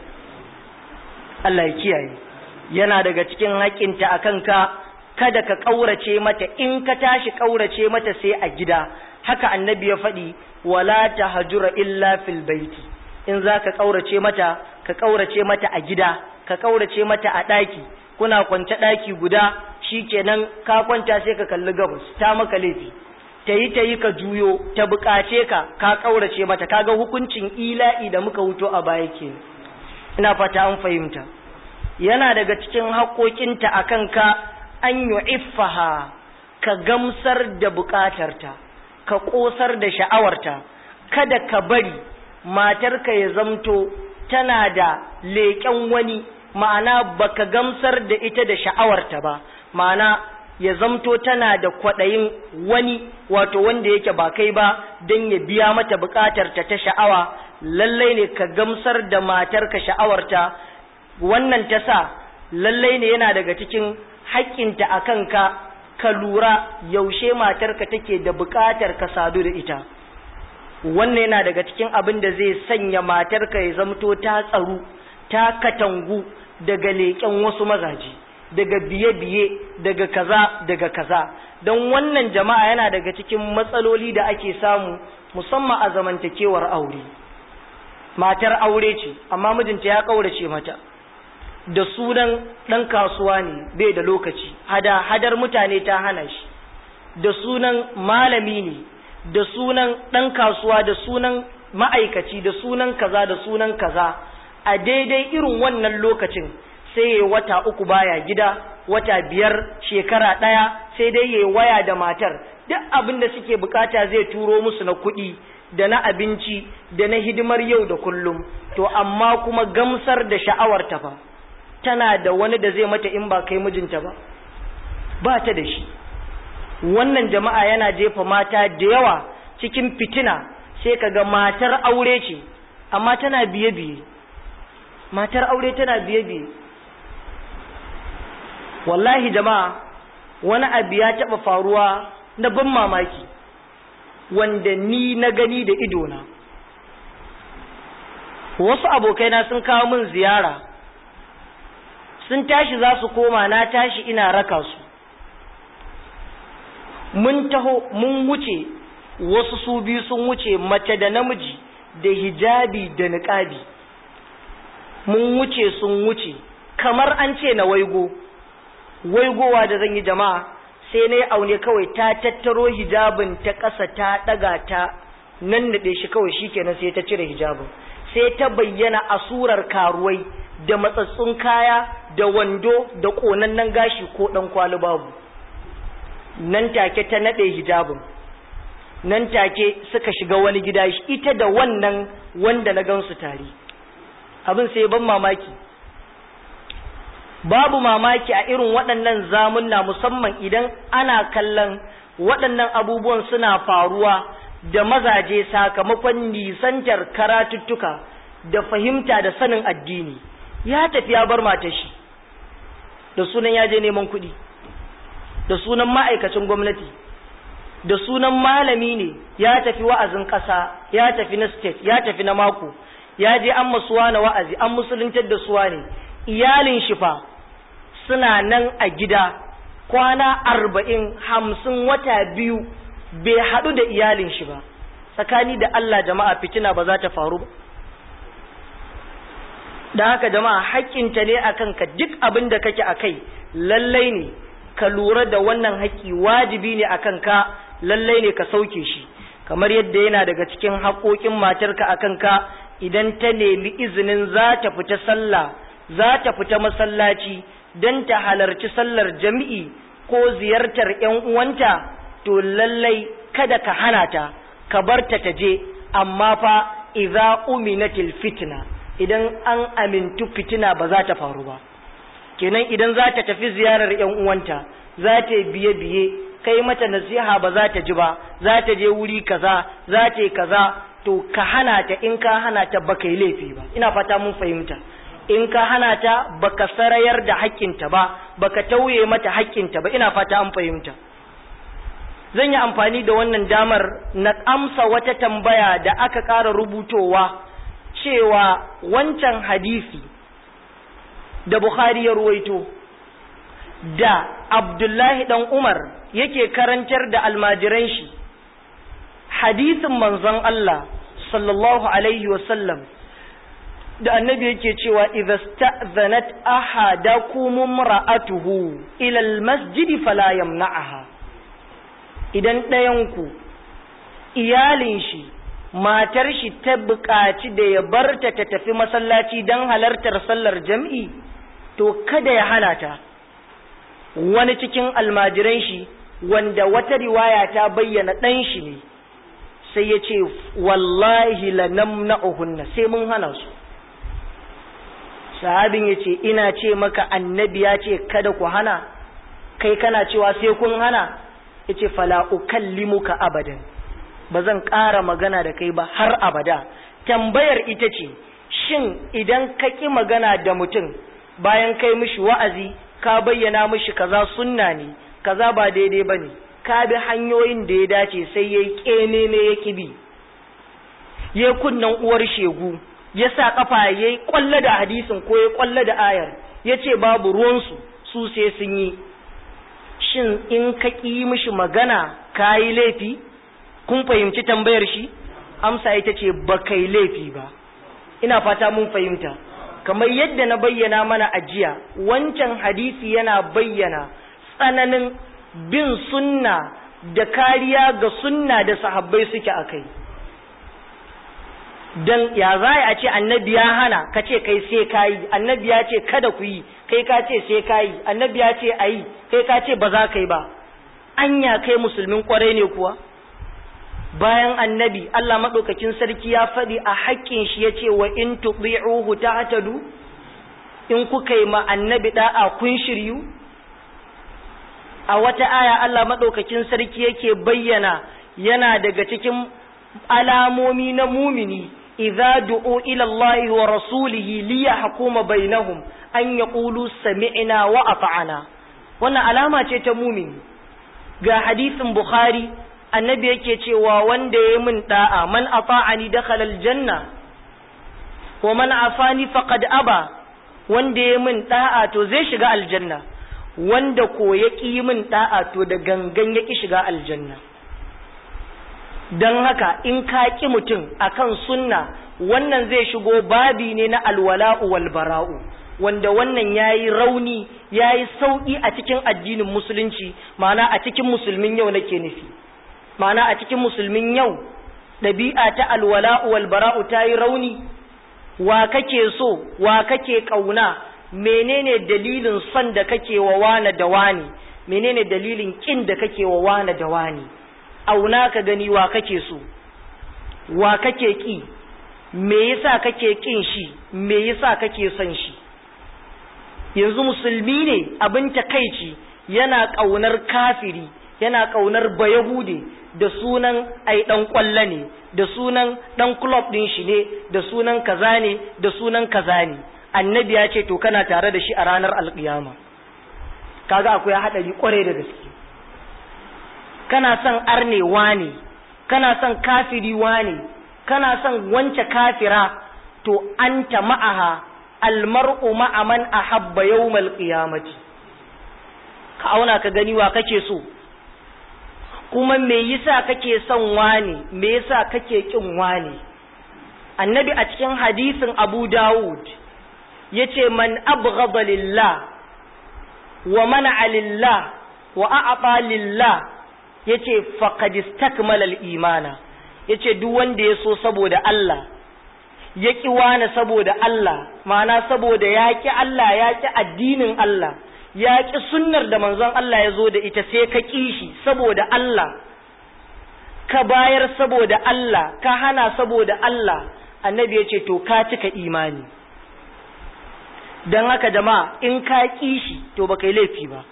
Allah ya kiyaye yana daga cikin haƙinta a kanka kada ka ƙaurace mata in ka tashi ƙaurace mata sai a gida haka annabi ya faɗi wala ta hajura illa fil baiti in za ka ƙaurace mata ka ƙaurace mata a gida ka ƙaurace mata a ɗaki kuna kwance ɗaki guda shikenan ka kwanta sai ka kalli gabas ta maka laifi ta yi ta yi ka juyo ta buƙace ka ka ƙaurace mata kaga hukuncin ila'i da muka wuto a baya ke ina fata an fahimta yana daga cikin haƙoƙinta a kanka an yi iffaha ka gamsar da buƙatarta ka ƙosar da sha'awarta kada ka bari matarka ya zamto tana da leƙen wani ma'ana baka gamsar da ita da sha'awarta ba ma'ana ya zamto tana da kwaɗayin wani wato wanda yake ba kai ba don ya biya mata buƙatarta ta sha'awa lallai ne ka gamsar da matarka sha'awarta wannan ta sa lallai ne yana daga cikin haƙƙinta a kanka ka lura yaushe matarka take da buƙatar ka sadu da ita wannan yana daga cikin abin da zai sanya matarka ya zamto ta tsaru ta katangu daga leƙen wasu mazaje daga biye-biye daga kaza daga kaza don wannan jama'a yana daga cikin matsaloli da ake samu musamman a zamantakewar aure matar aure ce amma mijinta ya ƙaurace mata da sunan ɗan kasuwa ne bai da lokaci hada hadar mutane ta hana shi da sunan malami ne da sunan ɗan kasuwa da sunan ma'aikaci da sunan kaza da sunan kaza a daidai irin wannan lokacin sai ya wata uku baya gida wata biyar shekara ɗaya sai dai ya waya da matar duk abin da suke bukata zai turo musu na kuɗi da na abinci da na hidimar yau da kullum to amma kuma gamsar da sha'awar ta fa tana da wani da zai mata in ba kai mijinta ba ba ta da shi wannan jama'a yana jefa mata da yawa cikin fitina sai kaga matar aure ce amma tana biye-biye matar aure tana biye-biye wallahi jama'a wani abu ya taɓa faruwa na ban mamaki wanda ni na gani da idona wasu abokaina sun kawo min ziyara sun tashi za su koma na tashi ina raka su mun taho mun wuce wasu su biyu sun wuce mace da namiji da hijabi da niƙabi mun wuce sun wuce kamar an ce na waigo waigowa da zan yi jama'a sai na yi aune kawai ta tattaro hijabin ta ƙasa ta ɗaga ta nan naɗe shi kawai shi kenan sai ta cire hijabin sai ta bayyana a surar karuwai da matsatsun kaya da wando da ƙonannen gashi ko ɗan kwali babu nan take ta naɗe hijabin nan take suka shiga wani gida ita da wannan wanda na gansu tare abin sai ban mamaki babu mamaki a irin waɗannan zamunna musamman idan ana kallon waɗannan abubuwan suna faruwa da mazaje sakamakon nisantar karatuttuka da fahimta da sanin addini ya tafi ya bar matar shi da sunan ya je neman kuɗi da sunan ma'aikacin gwamnati da sunan malami ne ya tafi wa'azin ƙasa ya tafi na state ya tafi na mako ya je an masuwa na wa'azi an musuluntar da suwa ne iyalin shi fa suna nan a gida kwana arba'in hamsin wata biyu bai haɗu da iyalin shi ba tsakani da Allah jama'a fitina ba za ta faru ba da haka jama'a haƙƙinta ne a kanka duk abin da kake a kai lallai ne ka lura da wannan haƙƙi wajibi ne a kanka lallai ne ka sauke shi kamar yadda yana daga cikin haƙoƙin matarka a kanka idan ta nemi izinin za ta fita sallah za ta fita masallaci don ta halarci sallar jami'i ko ziyartar ‘yan uwanta to lallai kada ka hana ta ka bar ta ta je amma fa idza uminatil fitna idan an amintu fitina ba za ta faru ba kenan idan za ta tafi ziyarar ‘yan uwanta za ta biye biye kai mata nasiha ba za ta ji ba za ta je wuri kaza za ta yi kaza to ka hana ta in ka hana ta baka yi laifi ba ina fata mun fahimta in ka hana ta baka sarayar da haƙƙinta ba baka tauye mata haƙƙinta ba ina fata an fahimta zan yi amfani da wannan damar na amsa wata tambaya da aka ƙara rubutowa cewa wancan hadisi da Bukhari ya ruwaito da Abdullahi dan Umar yake karantar da almajiran shi hadisin manzon Allah sallallahu alaihi wasallam da annabi yake cewa idza sta'zanat ahadakum imra'atuhu ila almasjid fala yamna'aha idan ɗayanku iyalin shi matar shi ta buƙaci da ya barta ta tafi masallaci don halartar sallar jam'i to kada ya hana ta wani cikin almajiran shi wanda wata riwaya ta bayyana ɗan shi ne sai ya ce wallahi lanamna'uhunna sai mun hana su sahabin ya ce ina ce maka annabi ya ce kada ku hana kai kana cewa sai kun hana ya ce fala ukallimuka abadan ba zan ƙara magana da kai ba har abada tambayar ita ce shin idan ka ƙi magana da mutum bayan kai mishi wa'azi ka bayyana mishi kaza sunna ne kaza ba daidai ba ne ka bi hanyoyin da ya dace sai ya yi ƙene ne ya ƙi bi ya kunnan uwar shegu ya sa kafa ya yi kwalla da hadisin ko ya kwalla da ayar ya ce babu ruwansu su sai sun yi shin in ka ƙi mishi magana ka yi laifi kun fahimci tambayar shi amsa ita ce ba kai laifi ba ina fata mun fahimta kamar yadda na bayyana mana a jiya wancan hadisi yana bayyana tsananin bin sunna da kariya ga sunna da sahabbai suke a kai dan ya za a ce annabi ya hana ka ce kai sai ka yi annabi ya ce kada ku yi kai ka ce sai ka yi annabi ya ce a yi kai ka ce ba za ka yi ba anya kai musulmin kwarai ne kuwa bayan annabi Allah maɗaukakin sarki ya faɗi a haƙƙin shi ya ce wa in tuɗi'uhu tahtadu in kuka yi ma annabi da'a kun shiryu a wata aya Allah maɗaukakin sarki yake bayyana yana daga cikin alamomi na mumini idza du'u ila Allah wa rasulihi li yahkuma bainahum an yaqulu sami'na wa ata'na wannan alama ce ta mumini ga hadisin bukhari annabi yake cewa wanda ya min da'a man ata'ani dakhala aljanna wa man afani faqad aba wanda ya min da'a to zai shiga aljanna wanda ko ya ƙi min da'a to da gangan ya ƙi shiga aljanna don haka in ka ƙi mutum akan sunna wannan zai shigo babi ne na alwala'u wal bara'u wanda wannan yayi rauni yayi sauki a cikin addinin musulunci ma'ana a cikin musulmin yau nake nufi ma'ana a cikin musulmin yau ɗabi'a ta alwala'u wal bara'u ta yi rauni wa kake so wa kake ƙauna menene dalilin son da kake wa wane da wani menene dalilin kin da kake wa wane da wani auna ka gani wa kake so wa kake ki me yasa kake kin shi me yasa kake son shi yanzu musulmi ne abin takaici yana kaunar kafiri yana kaunar bayahude da sunan ai dan kwalla ne da sunan dan club din shi ne da sunan kaza ne da sunan kaza ne annabi ya ce to kana tare da shi a ranar alkiyama kaga akwai hadari kwarai da gaske kana son arne wane kana son kafiri wane kana son wance kafira to anta ma'aha almar'u ma'a man ahabba yawmal qiyamati ka auna ka gani wa kake so kuma me yasa kake son wane me yasa kake kin wane annabi a cikin hadisin Abu Dawud yace man abghada lillah wa mana'a lillah wa a'ta lillah yace faqad istakmala al-imana yace duk wanda ya so saboda Allah ya ki wani saboda Allah ma'ana saboda ya ki Allah ya ki addinin Allah ya ki sunnar da manzon Allah ya zo da ita sai ka ki shi saboda Allah ka bayar saboda Allah ka hana saboda Allah annabi yace to ka cika imani don haka jama'a in ka ƙi shi to baka yi laifi ba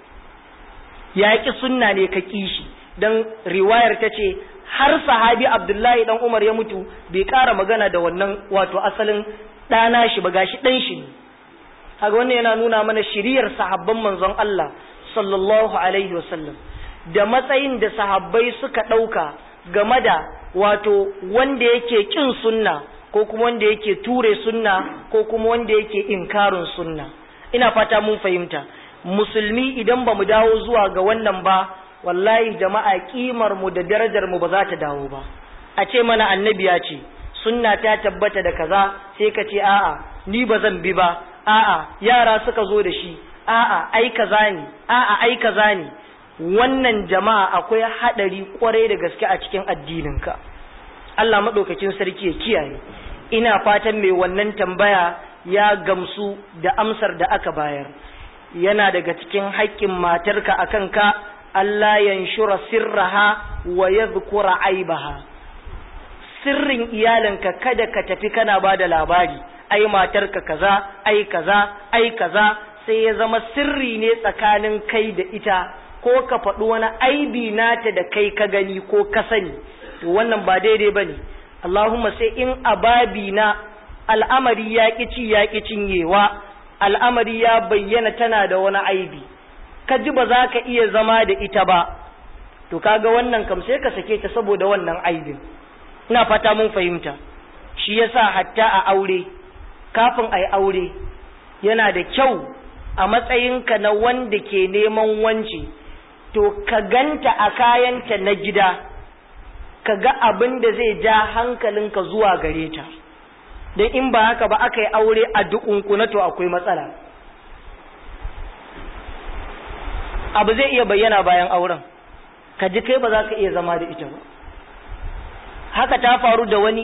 ya ƙi sunna ne ka ƙi shi don riwayar ta ce har sahabi abdullahi dan umar ya mutu bai ƙara magana da wannan wato asalin ɗana shi ba gashi ɗan shi ne haka wannan yana nuna mana shiriyar sahabban manzon Allah sallallahu alaihi wasallam da matsayin da sahabbai suka ɗauka game da wato wanda yake ƙin sunna ko kuma wanda yake ture sunna ko kuma wanda yake inkarin sunna ina fata mun fahimta musulmi idan ba mu dawo zuwa ga wannan ba wallahi jama'a kimar mu da darajar mu ba za ta dawo ba a ce mana annabi ya ce sunna ta tabbata da kaza sai ka ce a'a ni ba zan bi ba a'a yara suka zo da shi a'a ai kaza ne a'a ai kaza ne wannan jama'a akwai hadari kwarai da gaske a cikin addininka Allah maɗaukakin sarki ya kiyaye ina fatan mai wannan tambaya ya gamsu da amsar da aka bayar yana daga cikin haƙƙin matarka akan ka Allah yanshura sirraha wa yadhkura aibaha sirrin iyalinka kada ka tafi kana ba da labari ai matarka kaza ai kaza ai kaza sai ya zama sirri ne tsakanin kai da ita ko ka faɗi wani aibi nata da kai ka gani ko ka sani to wannan ba daidai bane Allahumma sai in ababi na al'amari ya ci ya cinyewa al'amari ya bayyana tana da wani aibi ka ji ba za ka iya zama da ita ba to kaga wannan kam sai ka sake ta saboda wannan aibin ina fata mun fahimta shi yasa hatta a aure kafin a yi aure yana da kyau a matsayinka na wanda ke neman wance to ka ganta a kayanta na gida ka ga abin da zai ja hankalinka zuwa gare ta don in ba haka ba aka yi aure a dukunkuna to akwai matsala abu zai iya bayyana bayan auren ka ji kai ba za ka iya zama da ita ba haka ta faru da wani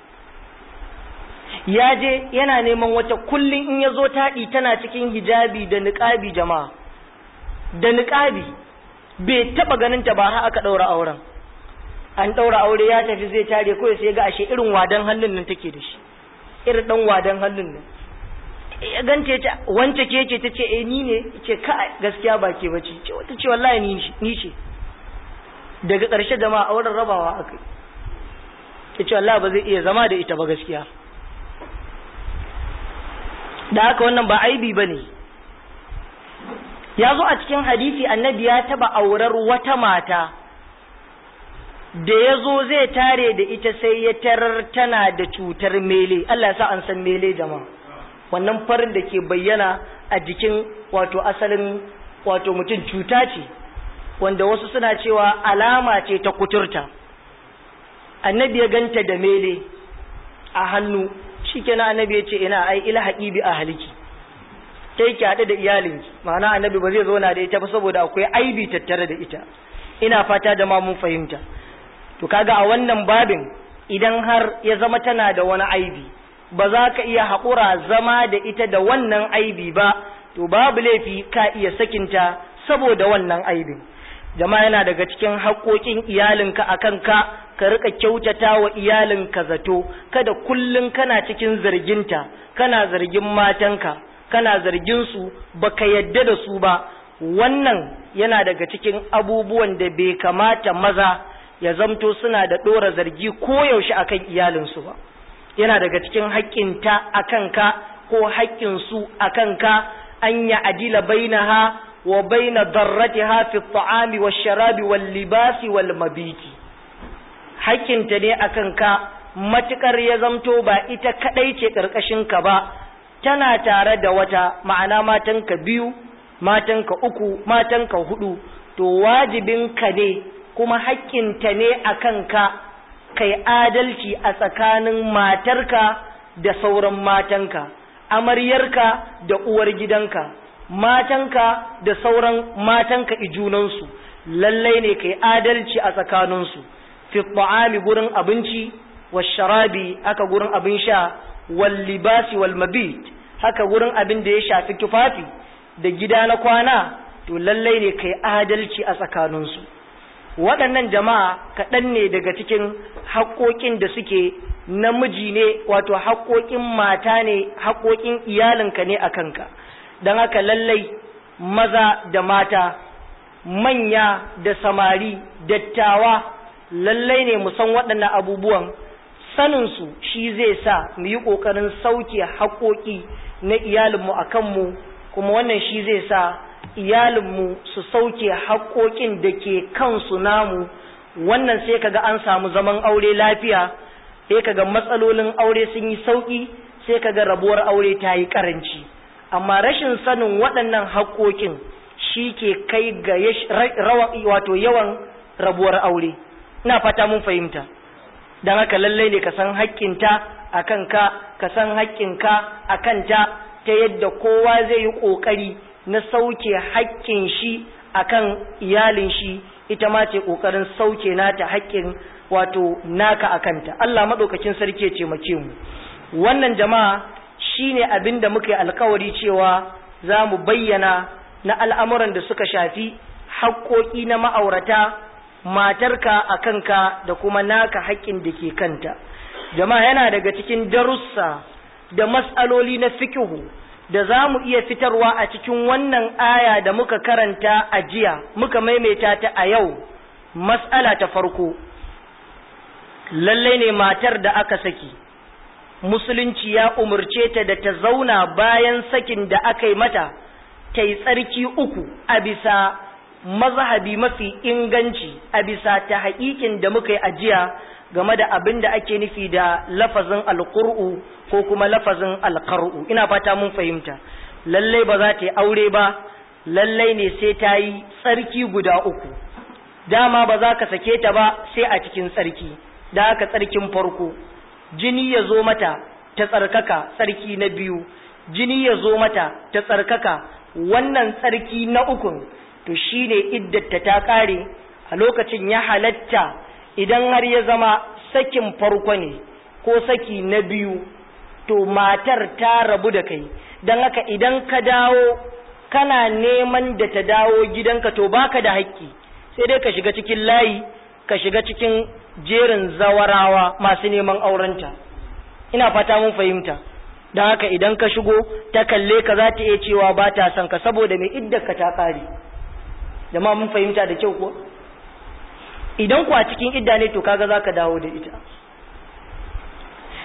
ya je yana neman wata kullum in ya zo taɗi tana cikin hijabi da niƙabi jama'a da niƙabi bai taɓa ganin ta ba har aka ɗaura auren an ɗaura aure ya tafi zai tare kawai sai ga ashe irin wadan hannun nan take da shi irin ɗan wadan hannun nan ya ganta ta wance ke ce ta ce eh ni ne ce ka gaskiya ba ke bace ce wata ce wallahi ni ni ce daga ƙarshe jama'a auren rabawa aka ya ce Allah ba zai iya zama da ita ba gaskiya da haka wannan ba aibi ba ne ya zo a cikin hadisi annabi ya taba aurar wata mata da ya zo zai tare da ita sai ya tarar tana da cutar mele Allah ya sa an san mele jama'a wannan farin da ke bayyana a jikin wato asalin wato mutum cuta ce wanda wasu suna cewa alama ce ta kuturta annabi ya ganta da mele a hannu shikenan annabi ya ce ina ai ilhaqi bi ahliki kai ki haɗu da iyalinki ma'ana annabi ba zai zauna da ita ba saboda akwai aibi tattare da ita ina fata da ma mun fahimta to kaga a wannan babin idan har ya zama tana da wani aibi ba za ka iya haƙura zama da ita da wannan aibi ba to babu laifi ka iya sakinta saboda wannan aibin jama'a yana daga cikin haƙoƙin iyalinka a kanka ka rika kyautata wa iyalinka zato kada kullum kana cikin zarginta kana zargin matanka kana zargin su baka yadda da su ba wannan yana daga cikin abubuwan da bai kamata maza ya zamto suna da ɗora zargi koyaushe akan iyalinsu ba yana daga cikin haƙƙinta a kanka ko haƙƙinsu a kanka an ya adila bainaha wa baina darratiha fi ta'ami wa sharabi wal libasi wal mabiti haƙƙinta ne a kanka matuƙar ya zamto ba ita kaɗai ce ƙarƙashinka ba tana tare da wata ma'ana matanka biyu matanka uku matanka hudu to wajibinka ne kuma haƙƙinta ne a kanka kai adalci a tsakanin matarka da sauran matanka amaryarka da uwar gidanka matanka da sauran matanka ijunansu lallai ne kai adalci a tsakaninsu fi ta'ami gurin abinci wa sharabi aka gurin abin sha wal libasi wal mabit haka gurin abin da ya shafi tufafi da gida na kwana to lallai ne kai adalci a tsakaninsu waɗannan jama'a kaɗan ne daga cikin haƙoƙin da suke namiji ne wato haƙoƙin mata ne haƙoƙin iyalinka ne a kanka don haka lallai maza da mata manya da samari dattawa lallai ne mu san waɗannan abubuwan saninsu shi zai sa mu yi ƙoƙarin sauke haƙoƙi na iyalinmu a kanmu kuma wannan shi zai sa iyalinmu su sauke haƙoƙin da ke kansu namu wannan sai kaga an samu zaman aure lafiya sai kaga matsalolin aure sun yi sauƙi sai kaga rabuwar aure ta yi ƙaranci amma rashin sanin waɗannan haƙoƙin shi ke kai ga wato yawan rabuwar aure ina fata mun fahimta don haka lallai ne ka san haƙƙinta a kanka ka san haƙƙinka a kanta ta yadda kowa zai yi ƙoƙari na sauke haƙƙin shi akan iyalin shi ita ma ce ƙoƙarin sauke nata haƙƙin wato naka a kanta Allah maɗaukakin sarki ya taimake mu wannan jama'a shine abin da muka yi alkawari cewa za mu bayyana na al'amuran da suka shafi haƙƙoƙi na ma'aurata matarka a kanka da kuma naka haƙƙin da ke kanta jama'a yana daga cikin darussa da mas'aloli na fikihu da za mu iya fitarwa a cikin wannan aya da muka karanta a jiya muka maimaita ta a yau mas'ala ta farko lallai ne matar da aka saki musulunci ya umarce ta da ta zauna bayan sakin da aka yi mata ta yi tsarki uku a bisa mazhabi mafi inganci a bisa ta haƙiƙin da muka yi ajiya game da abin da ake nufi da lafazin alƙur'u ko kuma lafazin alƙar'u ina fata mun fahimta lallai ba za ta yi aure ba lallai ne sai ta yi tsarki guda uku dama ba za ka sake ta ba sai a cikin tsarki da haka tsarkin farko jini ya zo mata ta tsarkaka tsarki na biyu jini ya zo mata ta tsarkaka wannan tsarki na ukun to shine iddata ta kare a lokacin ya halatta idan har ya zama sakin farko ne ko saki na biyu to matar ta rabu da kai don haka idan ka dawo kana neman da ta dawo gidanka to baka da haƙƙi sai dai ka shiga cikin layi ka shiga cikin jerin zawarawa masu neman aurenta ina fata mun fahimta don haka idan ka shigo ta kalle ka za ta iya cewa ba ta son ka saboda mai iddarka ta ƙare jama'a mun fahimta da kyau ko idan ku a cikin idda ne to kaga za ka dawo da ita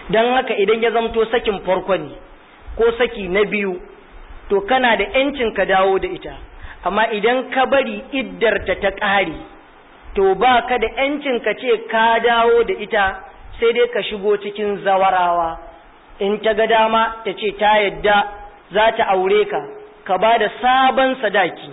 don haka idan ya zamto sakin farko ne ko saki na biyu to kana da ‘yancin ka dawo da ita amma idan ka bari iddarta ta ƙare to ba ka da ‘yancin ka ce ka dawo da ita sai dai ka shigo cikin zawarawa in ta ga dama ta ce ta yadda za ta aure ka ka ba da sabon sadaki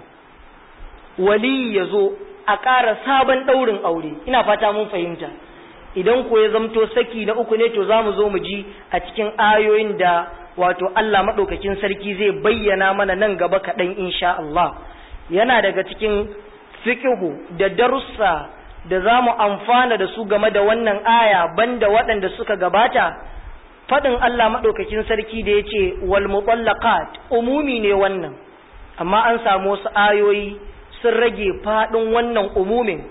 wali ya zo a ƙara sabon ɗaurin aure ina fata mun fahimta idan ko ya zamto saki na uku ne to za mu zo mu ji a cikin ayoyin da wato Allah maɗaukakin sarki zai bayyana mana nan gaba kaɗan insha Allah yana daga cikin fikihu da darussa da za mu amfana da su game da wannan aya banda waɗanda suka gabata faɗin Allah maɗaukakin sarki da ya ce wal mutallaqat umumi ne wannan amma an samu wasu ayoyi sun rage faɗin wannan umumin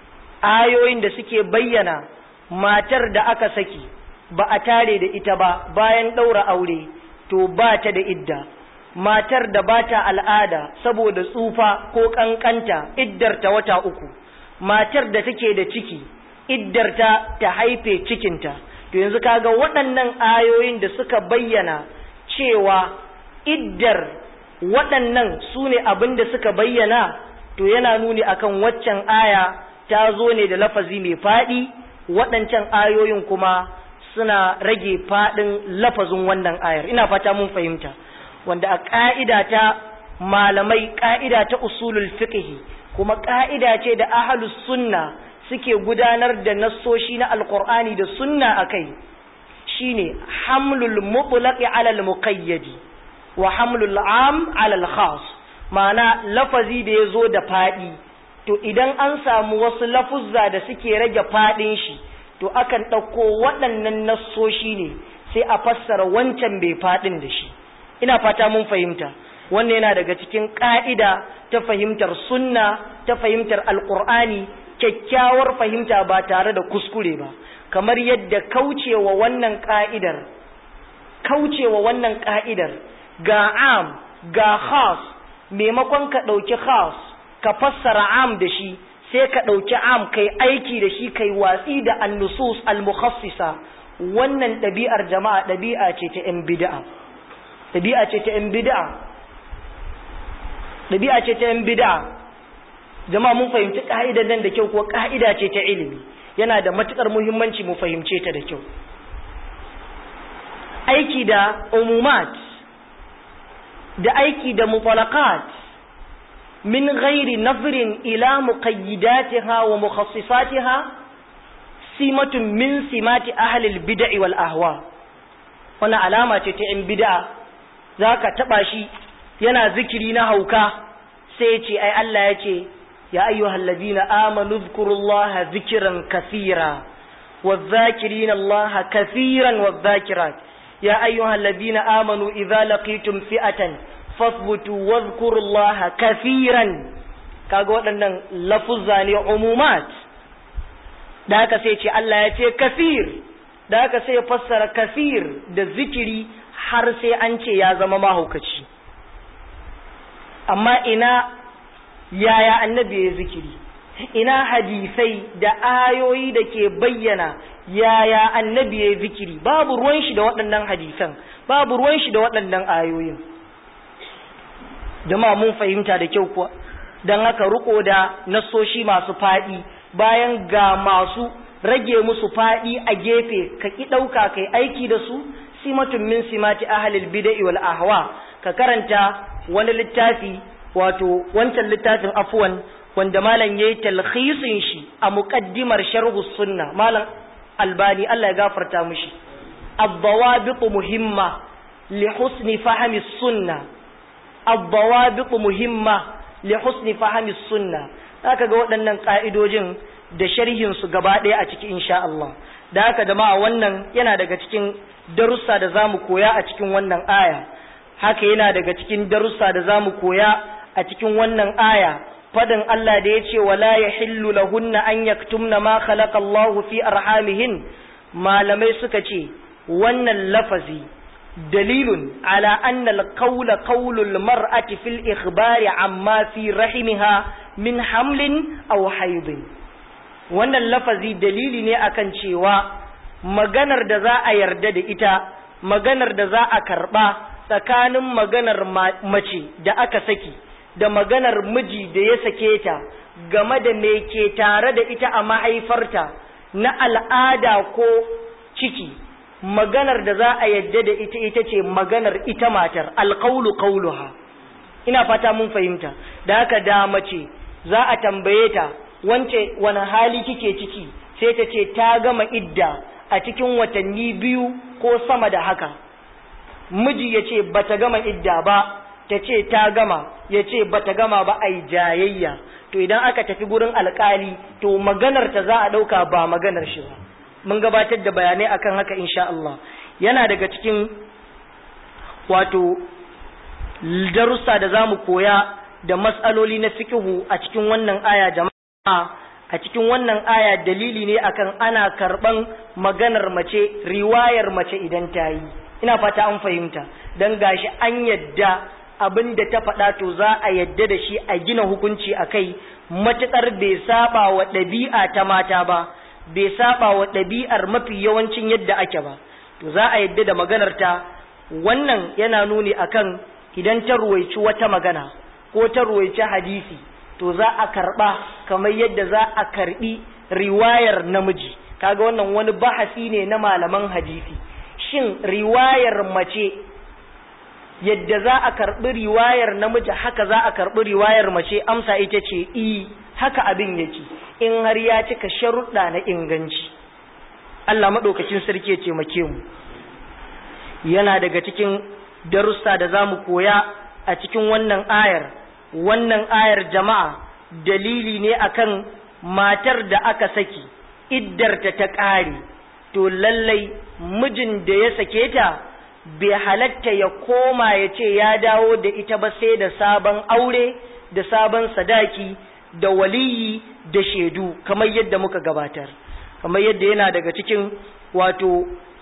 ayoyin da suke bayyana matar da aka saki ba a tare da ita ba bayan ɗaura aure to ba ta da idda matar da ba ta al'ada saboda tsufa ko ƙanƙanta iddarta wata uku matar da take da ciki iddarta ta haife cikinta to yanzu kaga waɗannan ayoyin da suka bayyana cewa iddar waɗannan su ne abin da suka bayyana to yana nuni akan waccan aya ta zo ne da lafazi mai faɗi waɗancan ayoyin kuma suna rage faɗin lafazin wannan ayar ina fata mun fahimta wanda a ƙa'ida ta malamai ƙa'ida ta usulul fiqhi kuma ƙa'ida ce da ahlus sunna suke gudanar da nassoshi na alqur'ani da sunna akai shine hamlul mutlaqi ala al muqayyadi wa hamlul am ala al khas ma'ana lafazi da yazo da faɗi to idan an samu wasu lafuzza da suke rage faɗin shi to akan ɗauko waɗannan nassoshi ne sai a fassara wancan bai faɗin da shi ina fata mun fahimta wannan yana daga cikin ƙa'ida ta fahimtar sunna ta fahimtar alƙur'ani kyakkyawar fahimta ba tare da kuskure ba kamar yadda kaucewa wannan ƙa'idar kaucewa wannan ƙa'idar ga am ga khas maimakon ka ɗauki khas ka fassara am da shi sai ka ɗauki am kai aiki da shi kai watsi da annusus al-mukhassisa wannan ɗabi'ar jama'a ɗabi'a ce ta ‘yan bid'a ɗabi'a ce ta ‘yan bid'a ɗabi'a ce ta ‘yan bid'a jama'a mun fahimci ƙa'idar nan da kyau ko ƙa'ida ce ta ilimi yana da matuƙar muhimmanci mu fahimce ta da kyau aiki da umumat da aiki da mutalaqat min ghairi nazrin ila muqayyidatiha wa mukhassisatiha simatun min simati ahli al-bid'i wal ahwa wannan alama ce ta ‘yan bid'a zaka taba shi yana zikiri na hauka sai ya ce ai Allah ya ce ya ayyuhal ladina amanu dhkurullaha dhikran kathira wadh-dhakirina Allah kathiran wadh-dhakirat ya ayyuhal ladina amanu idza laqitum fi'atan fathbutu wadhkurullaha kathiran kaga waɗannan lafuzza ne umumat da haka sai ce Allah ya ce kathir da haka sai ya fassara kathir da zikiri har sai an ce ya zama mahaukaci amma ina yaya annabi ya zikiri ina hadisai da ayoyi da ke bayyana yaya annabi ya zikiri babu ruwan shi da waɗannan hadisan babu ruwan shi da waɗannan ayoyin jama'a mun fahimta da kyau kuwa don haka riko da nasoshi masu faɗi bayan ga masu rage musu faɗi a gefe ka ki ɗauka kai aiki da su simatun min simati ahlil bid'i wal ahwa ka karanta wani littafi wato wancan littafin afwan wanda malam yayi talkhisin shi a muqaddimar sharhu sunna malam albani Allah ya gafarta mishi ad-dawabit muhimma li husni fahmi sunna ad-dawabit muhimma li husni fahmi sunna zaka ga waɗannan ka'idojin da sharhin su gaba ɗaya a cikin insha Allah da haka da ma wannan yana daga cikin darussa da zamu koya a cikin wannan aya haka yana daga cikin darussa da zamu koya a cikin wannan aya fadin Allah da ya ce wala yahillu lahunna an yaktumna ma khalaqa Allah fi arhamihin malamai suka ce wannan lafazi dalilun ala anna al-qawla qawlu al-mar'ati fil ikhbari amma fi rahimiha min hamlin aw haydin wannan lafazi dalili ne akan cewa maganar da za a yarda da ita maganar da za a karɓa tsakanin maganar mace da aka saki da maganar miji da ya sake ta game da me ke tare da ita a mahaifarta na al'ada ko ciki maganar da za a yadda da ita ita ce maganar ita matar alƙaulu ƙauluha ina fata mun fahimta da haka da mace za a tambaye ta wance wani hali kike ciki sai ta ce ta gama idda a cikin watanni biyu ko sama da haka miji ya ce ba ta gama idda ba ta ce ta gama ya ce ba ta gama ba a jayayya to idan aka tafi gurin alkali to maganar ta za a ɗauka ba maganar shi ba mun gabatar da bayanai akan haka insha Allah yana daga cikin wato darussa da za mu koya da matsaloli na fikihu a cikin wannan aya jama'a a cikin wannan aya dalili ne akan ana karɓan maganar mace riwayar mace idan ta yi ina fata an fahimta don gashi an yadda abin da ta faɗa to za a yadda da shi a gina hukunci a kai matuƙar bai saba wa ɗabi'a ta mata ba bai saba wa ɗabi'ar mafi yawancin yadda ake ba to za a yadda da maganar ta wannan yana nuni akan idan ta ruwaici wata magana ko ta ruwaici hadisi to za a karɓa kamar yadda za a karɓi riwayar namiji kaga wannan wani bahasi ne na malaman hadisi shin riwayar mace yadda za a karɓi riwayar namiji haka za a karɓi riwayar mace amsa ita ce i haka abin yake in har ya cika sharuɗa na inganci Allah maɗaukacin sarki ya taimake mu yana daga cikin darussa da za mu koya a cikin wannan ayar wannan ayar jama'a dalili ne akan matar da aka saki iddarta ta ƙare to lallai mijin da ya sake ta bai halatta ya koma ya ce ya dawo da ita ba sai da sabon aure da sabon sadaki da waliyi da shaidu kamar yadda muka gabatar kamar yadda yana daga cikin wato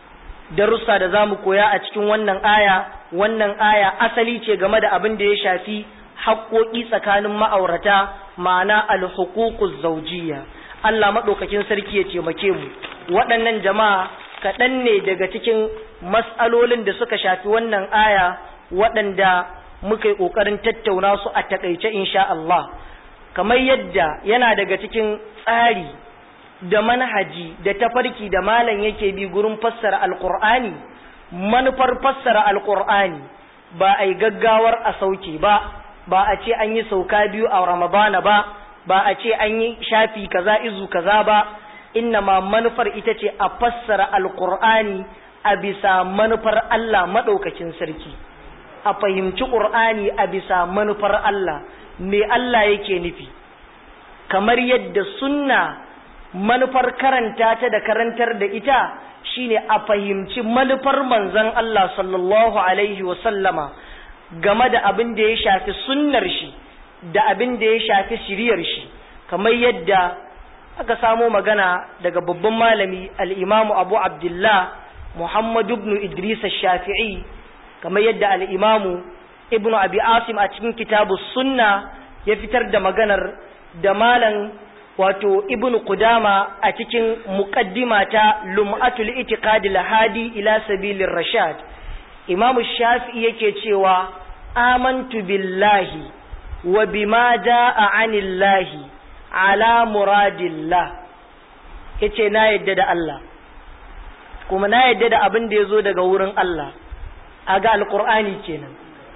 darussa da za mu koya a cikin wannan aya wannan aya asali ce game da abin da ya shafi haƙoƙi tsakanin ma'aurata ma'ana alhuququz zawjiyya Allah maɗaukakin sarki ya taimake mu waɗannan jama'a kaɗan ne daga cikin mas'alolin da suka shafi wannan aya waɗanda muka yi ƙoƙarin tattauna su a taƙaice insha Allah kamar yadda yana daga cikin tsari da manhaji da tafarki da malam yake bi gurin fassara alƙur'ani manufar fassara alƙur'ani ba a yi gaggawar a sauke ba ba a ce an yi sauka biyu a ramadana ba ba a ce an yi shafi kaza izu kaza ba inna ma manufar ita ce a fassara alkur'ani a bisa manufar Allah maɗaukacin sarki a fahimci ƙur'ani a bisa manufar Allah me Allah yake nufi kamar yadda sunna manufar karanta ta da karantar da ita shine a fahimci manufar manzon Allah sallallahu alaihi wa sallama game da abin da ya shafi sunnar shi da abin da ya shafi shiriyar shi kamar yadda aka samo magana daga babban malami al'imamu abu abdullah muhammadu ibn idris shafi'i kamar yadda al'imamu ibn abi asim a cikin kitabu sunna ya fitar da maganar da malam wato ibn qudama a cikin muqaddima ta lum'atul itiqadil hadi ila sabilir rashad imamu shafi'i yake cewa amantu billahi wa bima jaa anillahi ala muradillah yace na yadda da Allah kuma na yadda da abin da yazo daga wurin Allah aga alqur'ani kenan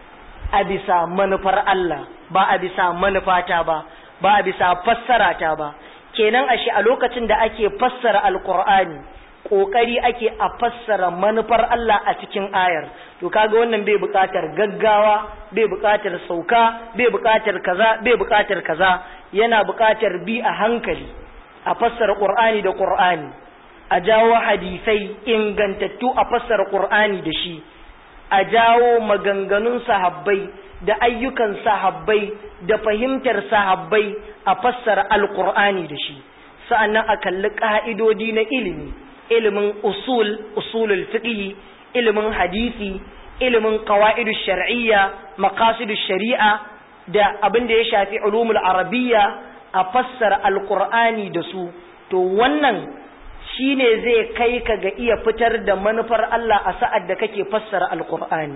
a bisa manufar Allah ba a bisa manufata ba ba a bisa fassara ta ba kenan ashe a lokacin da ake fassara alqur'ani kokari ake a fassara manufar Allah a cikin ayar to kaga wannan bai buƙatar gaggawa bai buƙatar sauka bai buƙatar kaza bai buƙatar kaza yana buƙatar bi a hankali a fassara qur'ani da qur'ani a jawo hadisai ingantattu a fassara qur'ani da shi a jawo maganganun sahabbai da ayyukan sahabbai da fahimtar sahabbai a fassara alqur'ani da shi sa'annan a kalli ka'idodi na ilimi ilimin usul usulul fiqh ilimin hadisi ilimin qawaidu shar'iyya maqasidu shari'a da abin da ya shafi ulumul arabiyya a fassara alqur'ani da su to wannan shine zai kai ka ga iya fitar da manufar Allah a sa'ad da kake fassara alqur'ani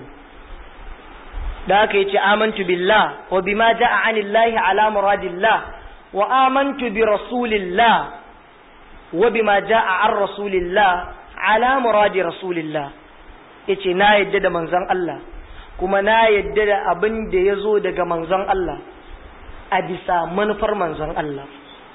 da haka yace amantu billah wa bima jaa anillahi ala muradillah wa amantu bi rasulillah wa bima jaa an rasulillah ala muradi rasulillah yace na yadda da manzon Allah kuma na yadda da abin da yazo daga manzon Allah a bisa manufar manzon Allah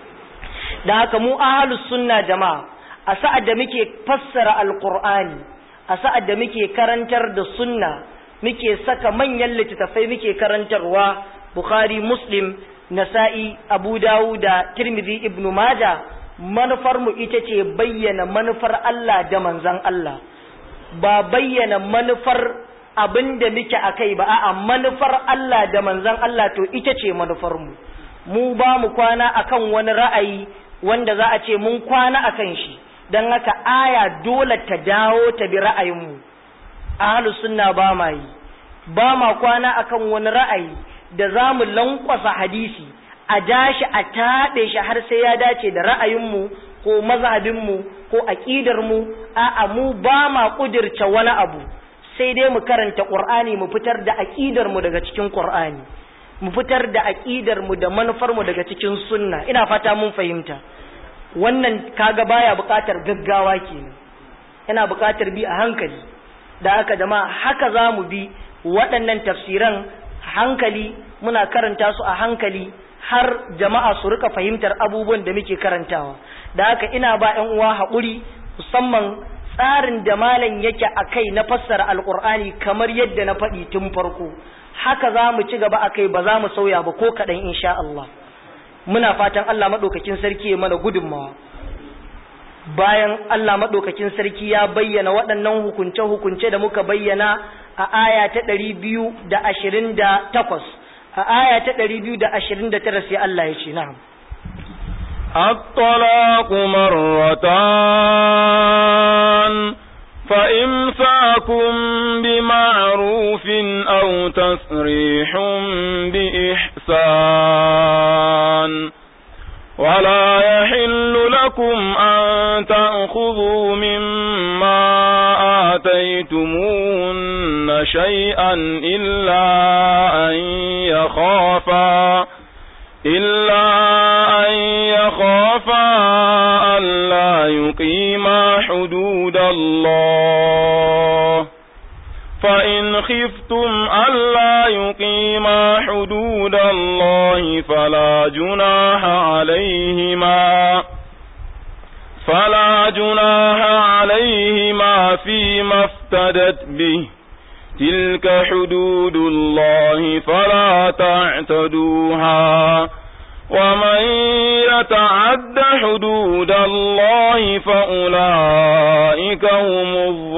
da haka mu ahlus sunna jama'a a sa'ad da muke fassara alqur'ani a sa'ad da muke karantar da sunna muke saka manyan littattafai muke karantarwa Bukhari Muslim Nasa'i Abu Dawud da Tirmidhi Ibn Majah manufar mu ita ce bayyana manufar Allah da manzon Allah ba bayyana manufar abinda muke akai ba a'a manufar Allah da manzon Allah to ita ce manufar mu mu ba mu kwana akan wani ra'ayi wanda za a ce mun kwana akan shi don haka aya dole ta dawo ta bi ra'ayinmu ahlus sunna ba ma yi ba ma kwana akan wani ra'ayi da za mu lankwasa hadisi a dashi a taɗe shi har sai ya dace da ra'ayinmu ko mazhabinmu ko aƙidarmu a'a mu ba ma ƙudirce wani abu sai dai mu karanta ƙur'ani mu fitar da aƙidarmu daga cikin ƙur'ani mu fitar da aƙidarmu da manufarmu daga cikin sunna ina fata mun fahimta wannan kaga baya buƙatar gaggawa kenan yana buƙatar bi a hankali da haka jama'a haka za mu bi waɗannan tafsiran hankali muna karanta su a hankali har jama'a su rika fahimtar abubuwan da muke karantawa da haka ina ba ƴan uwa haƙuri musamman tsarin da malam yake a kai na fassara alƙur'ani kamar yadda na faɗi tun farko haka za mu ci gaba a kai ba za mu sauya ba ko kaɗan insha Allah muna fatan Allah maɗaukakin sarki ya mana gudunmawa bayan Allah maɗaukakin sarki ya bayyana waɗannan hukunce-hukunce da muka bayyana a aya ta ɗari biyu da ashirin da takwas a aya ta ɗari biyu da ashirin da tara sai Allah ya ce na'am الطلاق مرتان فإمساكم بمعروف أو تسريح بإحسان ولا يحل لكم أن تأخذوا مما آتيتمون شيئا إلا أن يخافا إلا أن يخافا ألا يقيما حدود الله فإن خفتم ألا يقيما حدود الله فلا جناح عليهما فلا جناح عليهما فيما افتدت به تلك حدود الله فلا تعتدوها ومن يتعد حدود الله فأولئك هم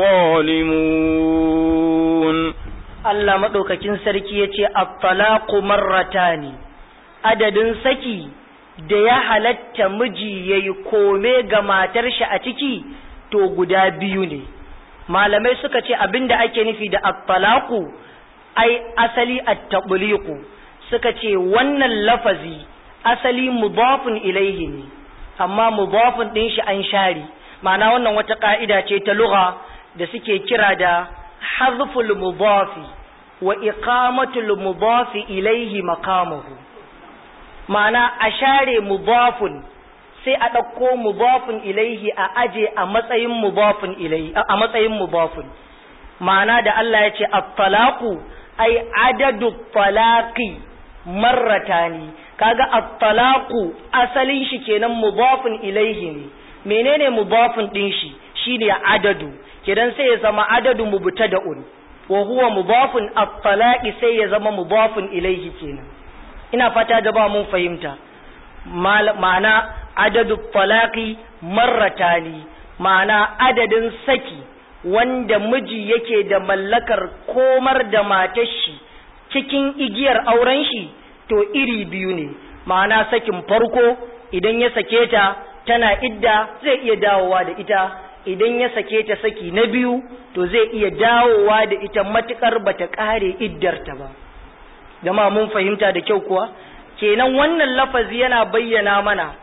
الظالمون Allah maɗaukakin sarki ya ce, Attalaku marratani, adadin saki da ya halatta miji ya yi kome ga matar shi a ciki, to guda biyu ne. Malamai suka ce abin da ake nufi da attalaku, ai asali attaɓuliku, suka ce wannan lafazi asali mudafin ilaihi ne, amma mudafin ɗin shi an share, ma'ana wannan wata ƙa'ida ce ta lugha da suke kira da حذف المضاف وإقامة المضاف إليه مقامه معنى أشار مضاف sai a ɗauko mudafin ilaihi a aje a matsayin mudafin ilaihi a matsayin mudafin ma'ana da Allah ya ce at-talaqu ai adadu talaqi marratani kaga at-talaqu asalin shi kenan mudafin ilaihi ne menene mudafin din shi shine adadu kidan sai ya zama adadu mubtada'un wa huwa mudafun at-talaqi sai ya zama mudafun ilayhi kenan ina fata da ba mun fahimta ma'ana adadu talaqi marratani ma'ana adadin saki wanda miji yake da mallakar komar da matar shi cikin igiyar auren shi to iri biyu ne ma'ana sakin farko idan ya sake ta tana idda zai iya dawowa da ita idan ya sake ta saki na biyu to zai iya dawowa da ita matukar bata kare iddarta ba jama'a mun fahimta da kyau kuwa kenan wannan lafazi yana bayyana mana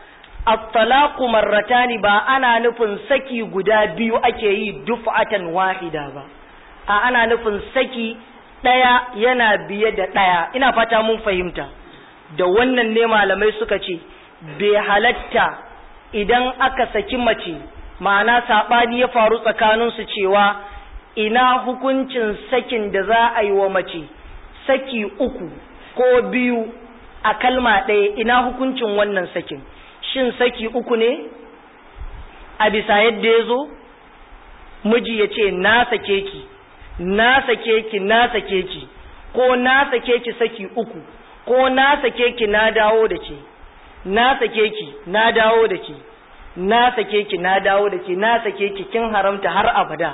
at-talaqu marratani ba ana nufin saki guda biyu ake yi duf'atan wahida ba a ana nufin saki ɗaya yana biye da ɗaya ina fata mun fahimta da wannan ne malamai suka ce bai halatta idan aka saki mace ma'ana saɓani ya faru tsakaninsu cewa ina hukuncin sakin da za a yi wa mace saki uku ko biyu a kalma ɗaya ina hukuncin wannan sakin shin saki uku ne a bisa yadda ya zo miji ya ce na sake ki na sake ki na sake ki ko na sake ki saki uku ko na sake ki na dawo da ke na sake ki na dawo da ke na sake ki na dawo da ke na sake ki kin haramta har abada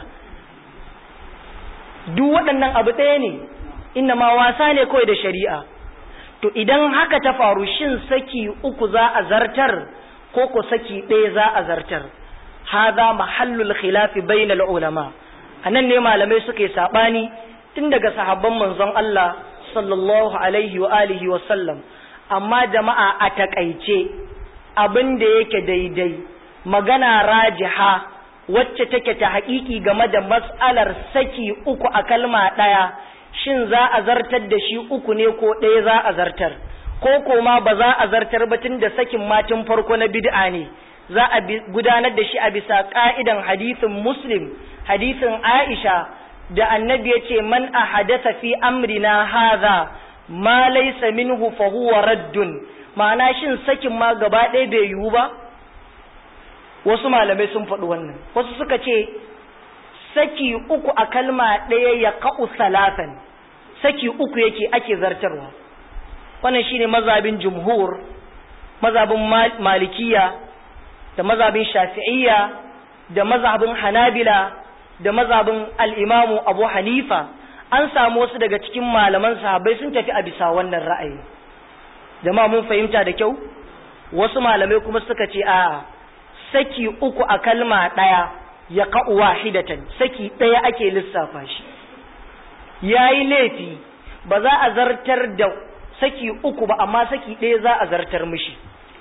duk waɗannan abu ɗaya ne inna ma wasa ne kawai da shari'a to idan haka ta faru shin saki uku za a zartar ko ko saki ɗaya za a zartar hadha mahallul khilafi bainal ulama anan ne malamai suka yi sabani tun daga sahabban manzon Allah sallallahu alaihi wa alihi wa sallam amma jama'a a takaice abin da yake daidai magana rajiha wacce take ta haƙiƙi game da mas'alar saki uku a kalma ɗaya shin za a zartar da shi uku ne ko ɗaya za a zartar ko koma ba za a zartar ba tun da sakin matin farko na bid'a ne za a gudanar da shi a bisa ka'idan hadisin muslim hadisin aisha da annabi ya ce man a hadasa fi amrina haza ma laysa minhu fa huwa raddun ma'ana shin sakin ma gaba ɗaya bai yiwu ba wasu malamai sun faɗi wannan wasu suka ce saki uku a kalma ɗaya ya ka'u salatan saki uku yake ake zartarwa wannan shine mazabin jumhur mazabin malikiya da mazabin shafi'iyya da mazabin hanabila da mazabin al'imamu abu hanifa an samu wasu daga cikin malaman sahabbai sun tafi a bisa wannan ra'ayi jama'a mun fahimta da kyau wasu malamai kuma suka ce a saki uku a kalma ɗaya ya ka'u wahidatan saki ɗaya ake lissafa shi ya yi laifi ba za a zartar da saki uku ba amma saki ɗaya za a zartar mishi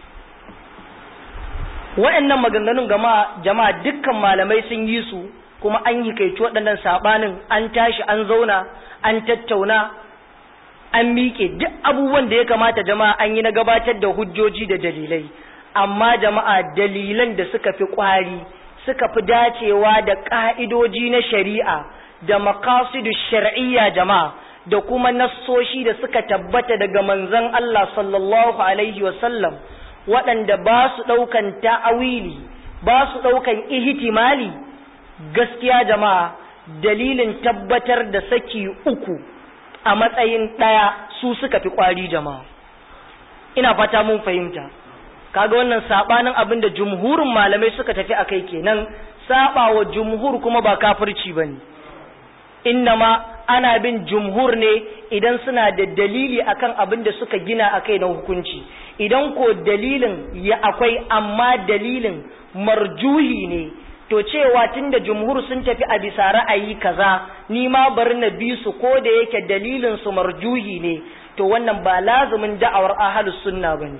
waɗannan maganganun gama jama'a dukkan malamai sun yi su kuma an yi kaici waɗannan saɓanin an tashi an zauna an tattauna an miƙe duk abubuwan da ya kamata jama'a an yi na gabatar da hujjoji da dalilai amma jama'a dalilan da suka fi ƙwari suka fi dacewa da ƙa'idoji na shari'a da makasidu shar'iyya jama'a da kuma nassoshi da suka tabbata daga manzon Allah sallallahu alaihi wasallam waɗanda ba su ɗaukan ta'awili ba su ɗaukan ihtimali gaskiya jama'a dalilin tabbatar da saki uku a matsayin ɗaya su suka fi ƙwari jama'a ina fata mun fahimta kaga wannan sabanin abin da jumhurin malamai suka tafi akai kenan sabawa jumhur kuma ba kafirci bane innama ana bin jumhur ne idan suna da dalili akan abin da suka gina akai na hukunci idan ko dalilin ya akwai amma dalilin marjuhi ne to cewa tunda jumhur sun tafi a bisa ra'ayi kaza ni ma bari na bi su ko da yake dalilin su marjuhi ne to wannan ba lazumin da'awar ahlus sunna bane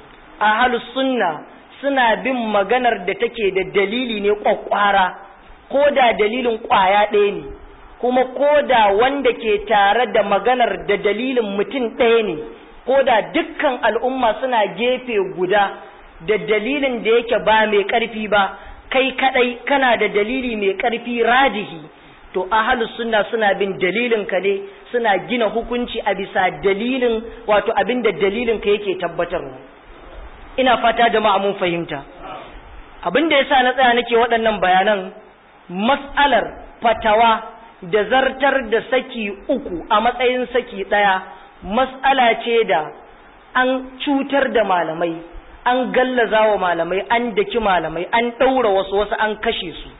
ahlus sunna suna bin maganar da take da dalili ne kwakwara ko da dalilin kwaya ɗaya ne kuma ko da wanda ke tare da maganar da dalilin mutum ɗaya ne ko da dukkan al'umma suna gefe guda da dalilin da yake ba mai ƙarfi ba kai kadai kana da dalili mai ƙarfi rajihi to ahlus sunna suna bin dalilin ka ne suna gina hukunci a bisa dalilin wato abin da dalilin ka yake tabbatarwa ina fata jama'a mun fahimta abin da yasa na tsaya nake waɗannan bayanan mas'alar fatawa da zartar da saki uku a matsayin saki ɗaya mas'ala ce da an cutar da malamai an gallaza wa malamai an daki malamai an ɗaura wasu wasu an kashe su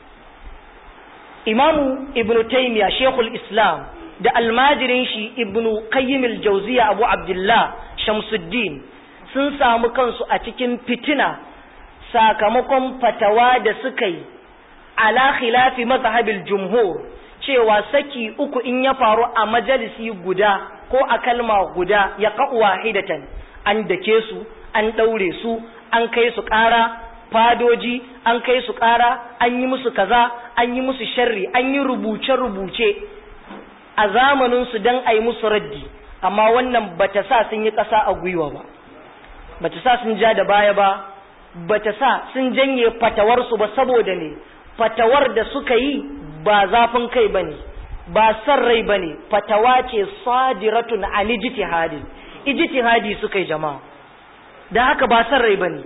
imamu ibnu taymiya shekul islam da almajirin shi ibnu qayyim al-jawziya abu abdullah shamsuddin sun samu kansu a cikin fitina sakamakon fatawa da suka yi ala khilafi mazhabil jumhur cewa saki uku in ya faru a majalisi guda ko a kalma guda ya ka'u wahidatan an dake su an ɗaure su an kai su ƙara fadoji an kai su ƙara an yi musu kaza an yi musu sharri an yi rubuce-rubuce a zamaninsu don a yi musu raddi amma wannan bata sa sun yi ƙasa a gwiwa ba bata sa sun ja da baya ba bata sa sun janye fatawarsu ba saboda ne fatawar da suka yi ba zafin kai ba ne ba san rai ba ne fatawa ce sadiratun an ijtihadin ijtihadi suka yi jama'a da haka ba san rai ba ne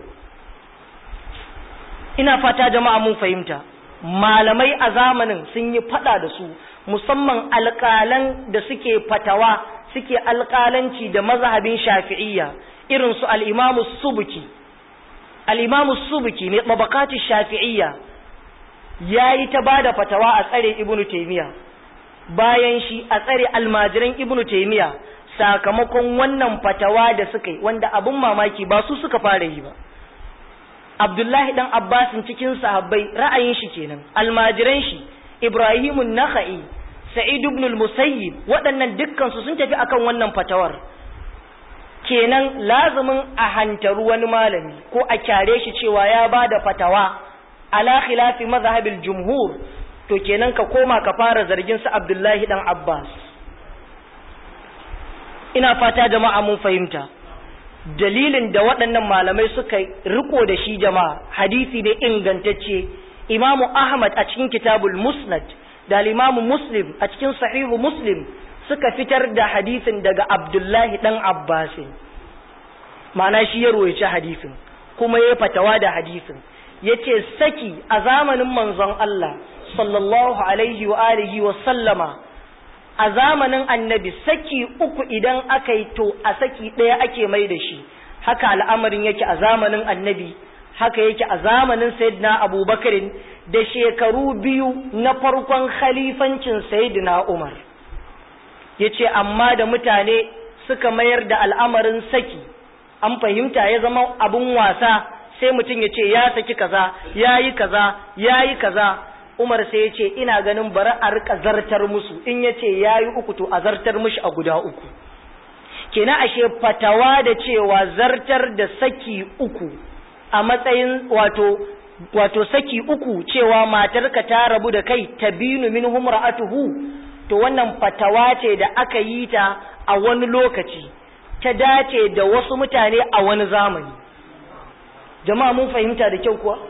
ina fata jama'a mun fahimta malamai a zamanin sun yi fada da su musamman alƙalan da suke fatawa suke alƙalanci da mazhabin shafi'iyya irin su al-imamu subuki al-imamu subuki mai tabaqati shafi'iyya yayi ta bada fatawa a tsare ibnu taymiya bayan shi a tsare almajiran ibnu taymiya sakamakon wannan fatawa da suka yi wanda abun mamaki ba su suka fara yi ba Abdullahi dan Abbasin cikin sahabbai ra'ayin shi kenan almajiran shi Ibrahimun Nakhai Sa'id ibn al-Musayyib waɗannan dukkan su sun tafi akan wannan fatawar kenan lazumin a hantaru wani malami ko a kyare shi cewa ya bada fatawa ala khilafi mazhabil jumhur to kenan ka koma ka fara zargin su Abdullahi dan Abbas ina fata jama'a mun fahimta dalilin da waɗannan malamai suka riko da shi jama'a hadisi ne ingantacce imamu ahmad a cikin kitabul musnad da imamu muslim a cikin sahihu muslim suka fitar da hadisin daga abdullahi dan abbasin ma'ana shi ya royaci hadisin kuma ya fatawa da hadisin ya ce saki a zamanin manzon Allah sallallahu alaihi wa alihi wa sallama a zamanin annabi saki uku idan aka yi to a saki ɗaya ake mai da shi haka al'amarin yake a zamanin annabi haka yake a zamanin sayyidina abubakarin da shekaru biyu na farkon khalifancin sayyidina umar ya ce amma da mutane suka mayar da al'amarin saki an fahimta ya zama abin wasa sai mutum ya ce ya saki kaza ya yi kaza ya yi kaza Umar sai ya ce ina ganin bari a rika zartar musu in ya ce ya yi uku to a zartar mushi a guda uku kenan ashe fatawa da cewa zartar da saki uku a matsayin wato wato saki uku cewa matarka ta rabu da kai tabinu min humra'atuhu to wannan fatawa ce da aka yi ta a wani lokaci ta dace da wasu mutane a wani zamani jama'a mun fahimta da kyau kuwa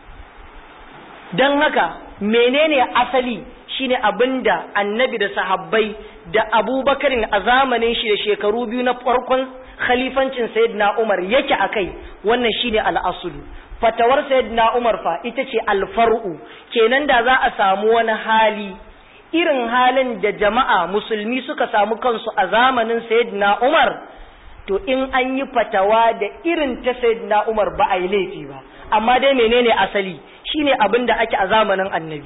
don haka menene asali shine abinda annabi da sahabbai da abubakarin a zamanin shi da shekaru biyu na farkon khalifancin sayyidina umar yake akai wannan shine al'asulu fatawar sayyidina umar fa ita ce alfar'u kenan da za a samu wani hali irin halin da jama'a musulmi suka samu kansu a zamanin sayyidina umar to in an yi fatawa da irin ta sayyidina umar ba a yi laifi ba amma dai menene asali shine abin da ake a zamanin annabi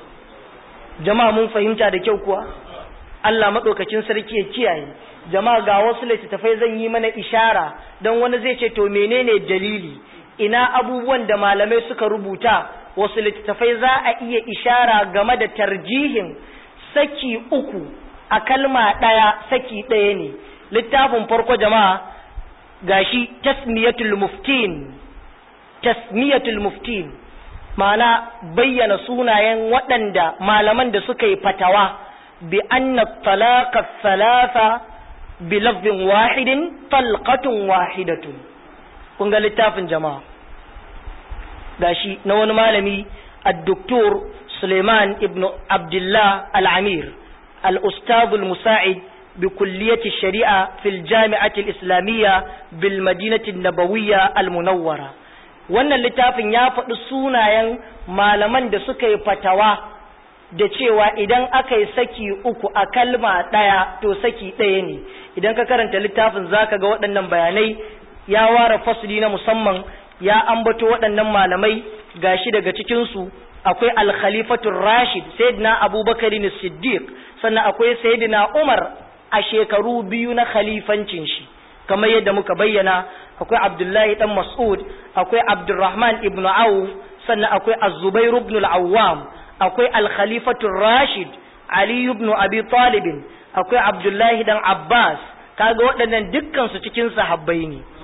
jama'a mun fahimta da kyau kuwa Allah maɗaukacin sarki ya kiyaye jama'a ga wasu littattafai zan yi mana ishara don wani zai ce to menene dalili ina abubuwan da malamai suka rubuta wasu littattafai za a iya ishara game da tarjihin saki uku a kalma ɗaya saki ɗaya ne littafin farko jama'a gashi tasmiyatul muftin tasmiyatul muftin ma'ana bayyana sunayen waɗanda malaman da suka yi fatawa bi anna talaqa thalatha bi lafzin wahidin talqatun wahidatun kun ga littafin jama'a gashi na wani malami الدكتور سليمان ابن عبد الله العمير الأستاذ المساعد بكلية الشريعة في الجامعة الإسلامية بالمدينة النبوية المنورة wannan littafin ya faɗi sunayen malaman da suka yi fatawa da cewa idan aka yi saki uku a kalma ɗaya to saki ɗaya ne idan ka karanta littafin zaka ga waɗannan bayanai ya ware fasli na musamman ya ambato waɗannan malamai gashi daga cikinsu akwai alkhalifatun rashid sayyidina abubakar siddiq sannan akwai sayyidina umar a shekaru biyu na khalifancin shi kamar yadda muka bayyana akwai abdullahi dan mas'ud akwai abdurrahman ibn auf sannan akwai az-zubair ibn al-awwam akwai al-khalifatu rashid ali ibn abi talib akwai abdullahi dan abbas kaga waɗannan dukkan su cikin sahabbai ne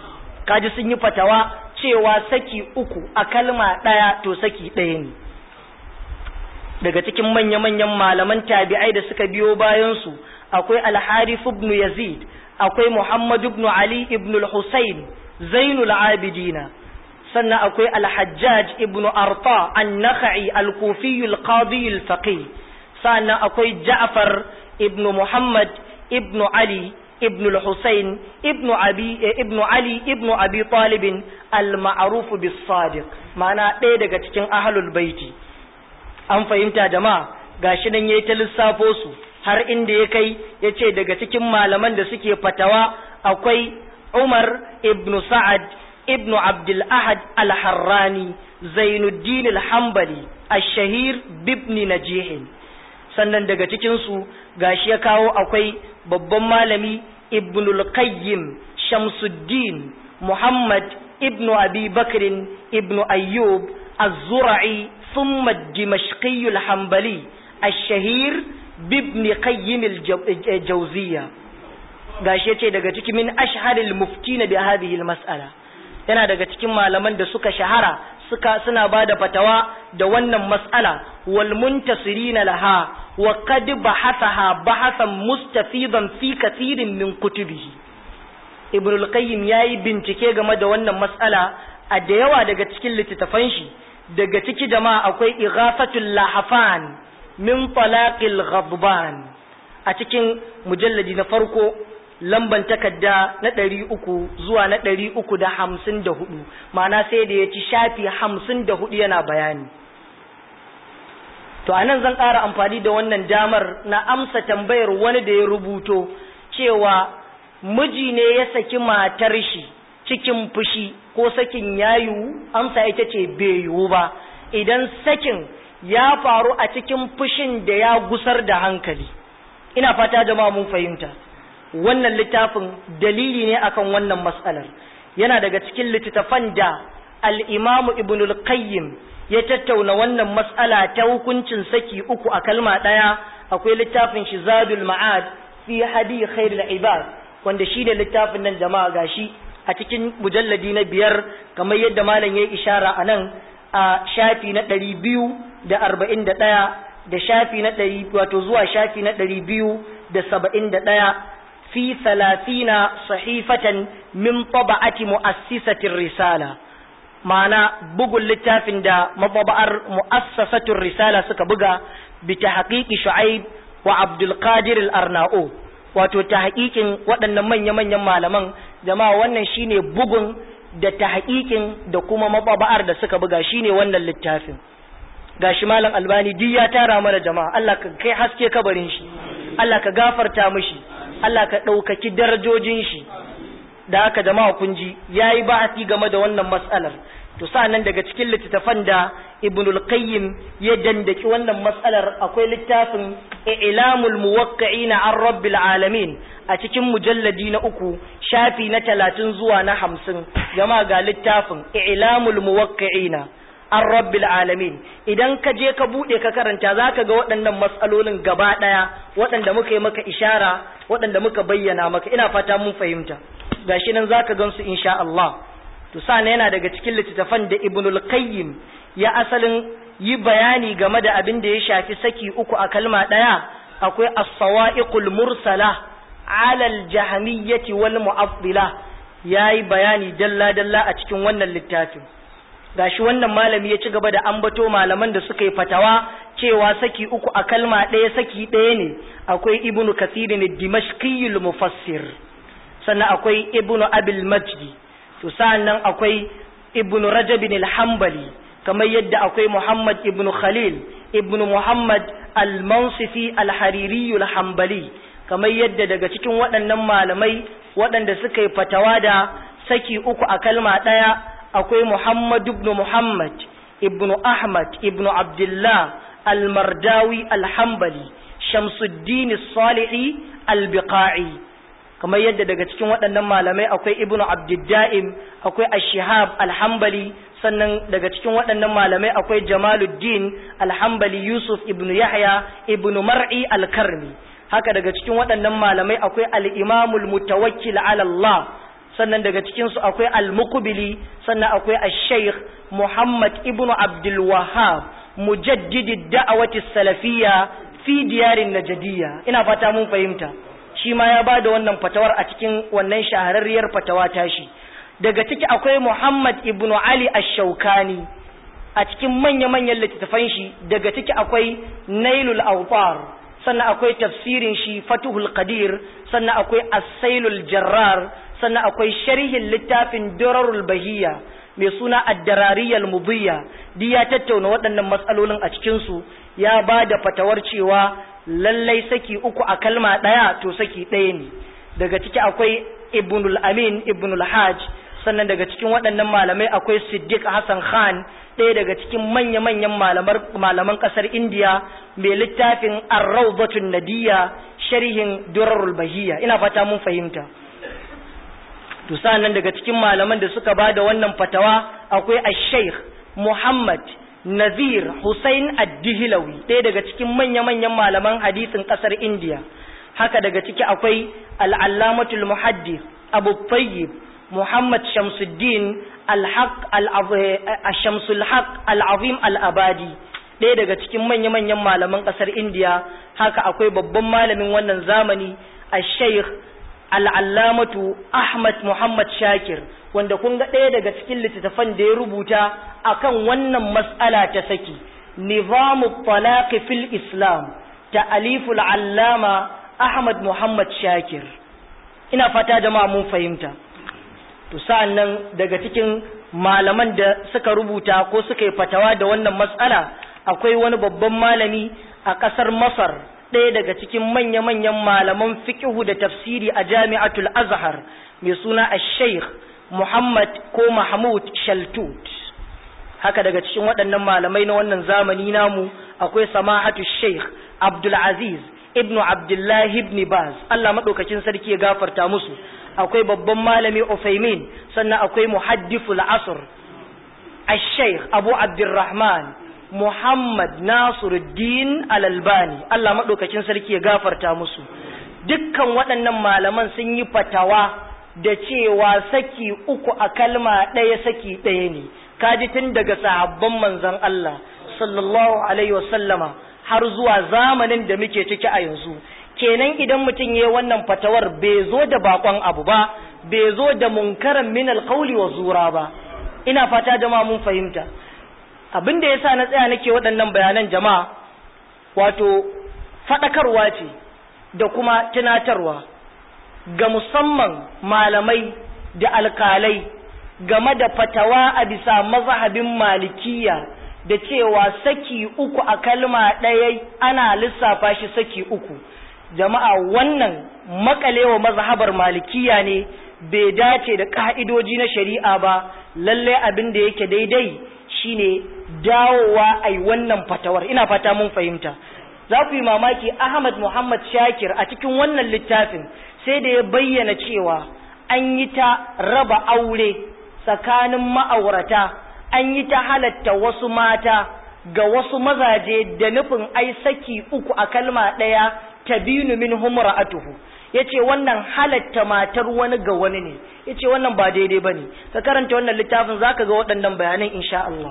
kaji sun yi fatawa cewa saki uku a kalma ɗaya to saki ɗaya ne daga cikin manya-manyan malaman tabi'ai da suka biyo bayansu akwai alharif ibn yazid akwai muhammad ibn ali ibn al-husayn zainul abidina sannan akwai alhajjaj ibn arta an-nakhai al-kufi al-qadi al-faqih sannan akwai ja'far ibn muhammad ibn ali ibn al-husayn ibn abi ibn ali ibn abi talib al-ma'ruf bis-sadiq ma'ana ɗaya daga cikin ahlul baiti an fahimta jama'a gashi nan yayi ta lissafo su har inda ya kai yace daga cikin malaman da suke fatawa akwai Umar ibn Sa'ad ibn Abdul Ahad al-Harrani Zainuddin al-Hanbali ash-shahir bibni Najih sannan daga cikin su gashi ya kawo akwai babban malami Ibn al-Qayyim Shamsuddin Muhammad ibn Abi Bakr ibn Ayyub az-Zura'i ثم الدمشقي الحنبلي الشهير بابن قيم الجوزية gashi yace daga cikin min ashharil muftina bi hadhihi mas'ala yana daga cikin malaman da suka shahara suka suna bada fatawa da wannan mas'ala wal muntasirina laha wa qad bahathaha bahasan mustafidan fi kathirin min kutubihi ibn al-qayyim yayi bincike game da wannan mas'ala a da yawa daga cikin littattafan shi daga ciki jama'a akwai ighafatul lahafan min talaqil ghadban a cikin mujalladi na farko lamban takarda na ɗari uku zuwa na ɗari uku da hamsin da hudu ma'ana sai da ya ci shafi hamsin da hudu yana bayani to a nan zan ƙara amfani da wannan damar na amsa tambayar wani da ya rubuto cewa miji ne ya saki matar shi cikin fushi ko sakin ya yiwu amsa ita ce bai yiwu ba idan sakin ya faru a cikin fushin da ya gusar da hankali ina fata jama'a mun fahimta wannan littafin dalili ne akan wannan matsalar yana daga cikin littattafan da al-imamu ibn al-qayyim ya tattauna wannan matsala ta hukuncin saki uku a kalma ɗaya akwai littafin shi zadul ma'ad fi hadi khairul ibad wanda shi da littafin nan jama'a gashi a cikin mujalladi na biyar kamar yadda malam ya yi ishara a nan a shafi na ɗari biyu da arba'in da ɗaya da shafi na ɗari wato zuwa shafi na ɗari biyu da saba'in da ɗaya fi salatina sahifatan min taba'ati mu'assisatin risala ma'ana bugun littafin da mababa'ar mu'assasatin risala suka buga bi ta haƙiƙi shu'aib wa abdulkadir al-arna'u wato ta haƙiƙin waɗannan manya-manyan malaman jama'a wannan shine bugun da ta haƙiƙin da kuma mababa'ar da suka buga shine wannan littafin gashi malam albani duk ya tara mana jama'a Allah ka kai haske kabarin shi Allah ka gafarta mishi Allah ka ɗaukaki darajojin shi da haka jama'a kun ji yayi ba'ati game da wannan mas'alar to sa'annan daga cikin littattafan da ibnul qayyim ya dandaki wannan mas'alar akwai littafin ilamul muwaqqi'ina an rabbil alamin a cikin mujalladi na uku shafi na talatin zuwa na hamsin jama'a ga littafin ilamul muwaqqi'ina an rabbil alamin idan ka je ka bude ka karanta zaka ga waɗannan matsalolin gaba ɗaya waɗanda muka yi maka ishara waɗanda muka bayyana maka ina fata mun fahimta gashi nan zaka gansu insha Allah to sana yana daga cikin littattafan da ibnul qayyim ya asalin yi bayani game da abin da ya shafi saki uku a kalma ɗaya akwai as-sawa'iqul mursala ala al-jahmiyyati wal mu'attila yayi bayani dalla dalla a cikin wannan littafin gashi wannan malami ya ci gaba da ambato malaman da suka yi fatawa cewa saki uku a kalma ɗaya saki ɗaya ne akwai ibnu kasir ne dimashqiyul mufassir sannan akwai ibnu abil majdi to sannan akwai ibnu rajab al-hanbali kamar yadda akwai muhammad ibnu khalil ibnu muhammad al-mansifi al-hariri al-hanbali kamar yadda daga cikin waɗannan malamai waɗanda suka yi fatawa da saki uku a kalma ɗaya akwai Muhammad ibn Muhammad ibn Ahmad ibn Abdullah al-Mardawi al-Hambali Shamsuddin Salihi al-Biqa'i kamar yadda daga cikin waɗannan malamai akwai Ibn Abdiddaim akwai Ash-Shihab al-Hambali sannan daga cikin waɗannan malamai akwai Jamaluddin al-Hambali Yusuf ibn Yahya ibn Mar'i al-Karmi haka daga cikin waɗannan malamai akwai al-Imam al-Mutawakkil ala Allah sannan daga cikinsu akwai al-muqbili sannan akwai al-sheikh muhammad ibnu abdul wahab mujaddidi da'awati salafiyya fi diyarin najadiyya ina fata mun fahimta shi ma ya bada wannan fatawar a cikin wannan shahararriyar fatawa tashi daga ciki akwai muhammad ibnu ali ash-shaukani a cikin manya-manyan littattafan shi daga ciki akwai nailul awtar sannan akwai tafsirin shi fatuhul qadir sannan akwai as-sailul jarrar sannan akwai sharhin littafin durarul bahiyya mai suna ad-darariyal mudiyya duk ya tattauna waɗannan matsalolin a cikin su ya ba da fatawar cewa lallai saki uku a kalma ɗaya to saki ɗaya ne daga ciki akwai ibnul amin ibnul hajj sannan daga cikin waɗannan malamai akwai siddiq hassan khan ɗaya daga cikin manya-manyan malaman ƙasar indiya mai littafin arraubatun nadiya sharhin durarul bahiyya ina fata mun fahimta to nan daga cikin malaman da suka ba da wannan fatawa akwai ash-sheikh muhammad nazir hussein ad-dihlawi ɗaya daga cikin manya-manyan malaman hadisin ƙasar indiya haka daga ciki akwai al-allamatul muhaddis abu tayyib Muhammad Shamsuddin Al-Haq Al-Shamsul Haq Al-Azim Al-Abadi ɗaya daga cikin manya-manyan malaman ƙasar Indiya haka akwai babban malamin wannan zamani Al-Sheikh Al-Allamatu Ahmad Muhammad Shakir wanda kun ga ɗaya daga cikin littattafan da ya rubuta akan wannan mas'ala ta saki Nizamu Talaq fil Islam ta'aliful Allama Ahmad Muhammad Shakir ina fata jama'a mun fahimta to sa'an nan daga cikin malaman da suka rubuta ko suka yi fatawa da wannan matsala akwai wani babban malami a ƙasar masar ɗaya daga cikin manya-manyan malaman fiƙihu da tafsiri a jami'atul azhar mai suna a sheikh muhammad ko mahmud shaltut haka daga cikin waɗannan malamai na wannan zamani namu akwai samahatu sheikh abdulaziz ibnu abdullahi ibn baz allah maɗaukakin sarki ya gafarta musu akwai babban malami Ufaimin sannan akwai muhaddiful asr al-sheikh Abu Abdurrahman Muhammad Nasiruddin Al-Albani Allah madaukakin sarki ya gafarta musu dukkan waɗannan malaman sun yi fatawa da cewa saki uku a kalma ɗaya saki ɗaya ne kaji tun daga sahabban manzon Allah sallallahu alaihi wasallama har zuwa zamanin da muke ciki a yanzu kenan idan mutum ya wannan fatawar bai zo da bakon abu ba bai zo da munkaran min alqauli wa zura ba ina fata jama'a mun fahimta abin da yasa na tsaya nake waɗannan bayanan jama'a wato fadakarwa ce da kuma tunatarwa ga musamman malamai da alkalai game da fatawa a bisa mazhabin malikiya da cewa saki uku a kalma ɗaya ana lissafa shi saki uku jama'a wannan makalewa mazhabar malikiya ne bai dace da ka'idoji na shari'a ba lalle abin da yake daidai shine dawowa ai wannan fatawar ina fata mun fahimta za ku yi mamaki Ahmad Muhammad Shakir a cikin wannan littafin sai da ya bayyana cewa an yi ta raba aure tsakanin ma'aurata an yi ta halatta wasu mata ga wasu mazaje da nufin ai saki uku a kalma ɗaya tabinu min humra'atuhu yace wannan halatta matar wani ga wani ne yace wannan ba daidai bane ka karanta wannan littafin zaka ga waɗannan bayanan insha Allah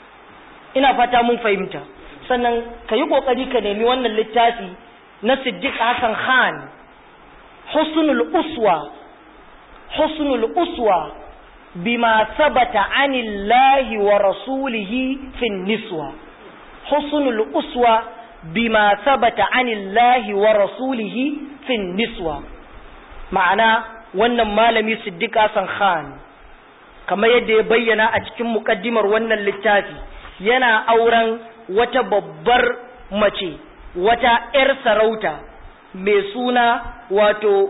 ina fata mun fahimta sannan ka yi kokari ka nemi wannan littafi na Siddiq Hassan Khan husnul uswa husnul uswa bima sabata anillahi wa rasulihi fin niswa husnul uswa bima sabata anillahi wa rasulihi fin niswa ma'ana wannan malami Siddiq Hassan Khan kamar yadda ya bayyana a cikin mukaddimar wannan littafi yana auren wata babbar mace wata 'yar sarauta mai suna wato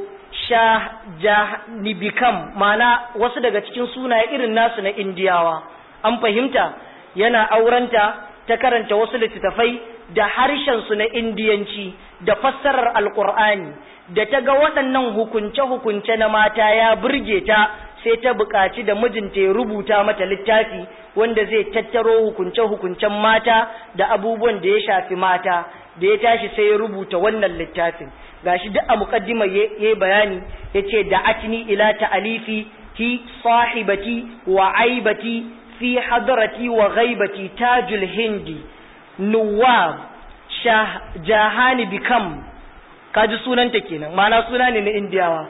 shahnibikam ma'ana wasu daga cikin sunaye irin nasu na indiyawa an fahimta yana aurenta ta karanta wasu littattafai da harshensu na indiyanci da fassarar alkur'ani da ta ga waɗannan hukunce-hukunce na mata ya burge ta sai ta buƙaci da mijinta ya rubuta mata littafi wanda zai tattaro hukunce-hukuncen mata da abubuwan da ya shafi mata da ya tashi sai ya rubuta wannan littafin gashi duk a muqaddima yayi bayani yace da atni ila ta'alifi hi sahibati wa aibati fi hadrati wa ghaibati tajul hindi nuwab jahani bikam kaji sunanta kenan ma'ana suna ne na indiyawa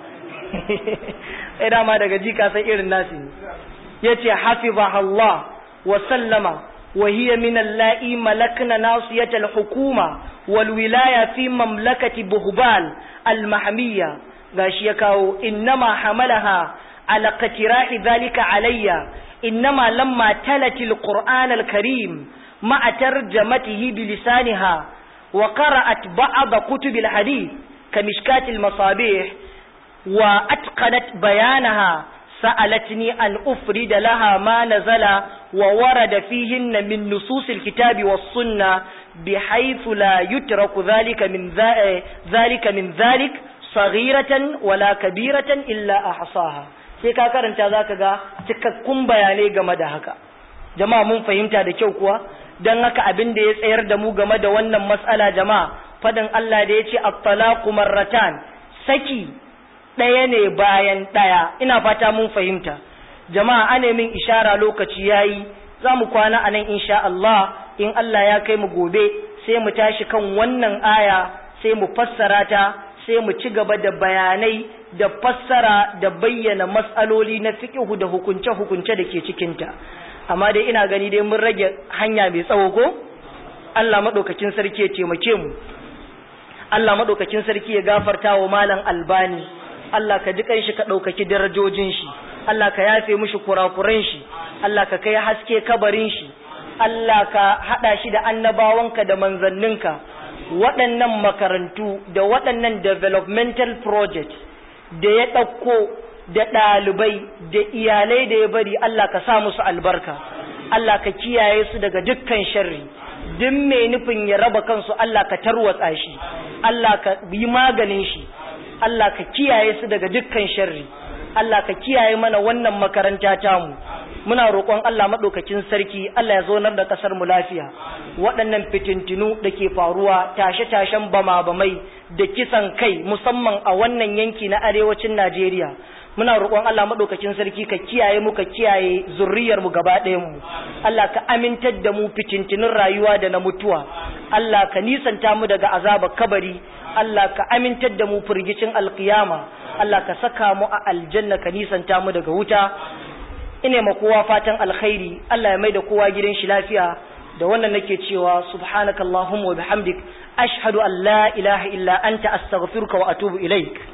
sai dama daga ji ka san irin nasu ne yace hafizaha Allah wa sallama wa hiya min allai malakna nasiyat al-hukuma wal wilaya fi mamlakati buhbal al-mahmiyya gashi ya kawo innama hamalaha ala qatirahi dhalika alayya innama lamma talati al-qur'an al-karim ma'a tarjamatihi bilisaniha وقرأت بعض كتب الحديث كمشكات المصابيح وأتقنت بيانها سألتني أن أفرد لها ما نزل وورد فيهن من نصوص الكتاب والسنة بحيث لا يترك ذلك من ذلك من ذلك صغيرة ولا كبيرة إلا أحصاها sai ka karanta za ka ga cikakkun bayanai game da haka jama'a mun fahimta da kyau kuwa don haka abin da ya tsayar da mu game da wannan matsala jama'a fadin Allah da ya ce at-talaqu marratan saki ɗaya ne bayan ɗaya ina fata mun fahimta jama'a ane min ishara lokaci yayi za mu kwana a nan insha Allah in Allah ya kai mu gobe sai mu tashi kan wannan aya sai mu fassara ta sai mu ci gaba da bayanai da fassara da bayyana matsaloli na fiqhu da hukunce-hukunce da ke cikinta amma dai ina gani dai mun rage hanya mai tsawo ko Allah madaukakin sarki ya taimake mu Allah madaukakin sarki ya gafarta wa malam albani Allah ka ji kanshi ka ɗaukaki darajojin shi Allah ka yafe mishi kurakuran shi Allah ka kai haske kabarin shi Allah ka haɗa shi da annabawanka da manzanninka waɗannan makarantu da waɗannan developmental project da ya ɗauko da ɗalibai da iyalai da ya bari Allah ka sa musu albarka Allah ka kiyaye su daga dukkan sharri duk mai nufin ya raba kansu Allah ka tarwatsa shi Allah ka yi maganin shi Allah ka kiyaye su daga dukkan sharri Allah ka kiyaye mana wannan makaranta tamu muna roƙon Allah maɗaukakin sarki Allah ya zonar da ƙasar mu lafiya waɗannan fitintinu da ke faruwa tashe-tashen bama-bamai da kisan kai musamman a wannan yanki na arewacin Najeriya muna roƙon Allah maɗaukakin sarki ka kiyaye mu ka kiyaye zurriyar mu gaba ɗayan mu Allah ka amintar da mu fitintinun rayuwa da na mutuwa Allah ka nisanta mu daga azabar kabari Allah ka amintar da mu firgicin alkiyama Allah ka saka mu a aljanna ka nisanta mu daga wuta ine ma kowa fatan alkhairi Allah ya mai da kowa gidan shi lafiya da wannan nake cewa subhanakallahumma wa bihamdik ashhadu an la ilaha illa anta astaghfiruka wa atubu ilaik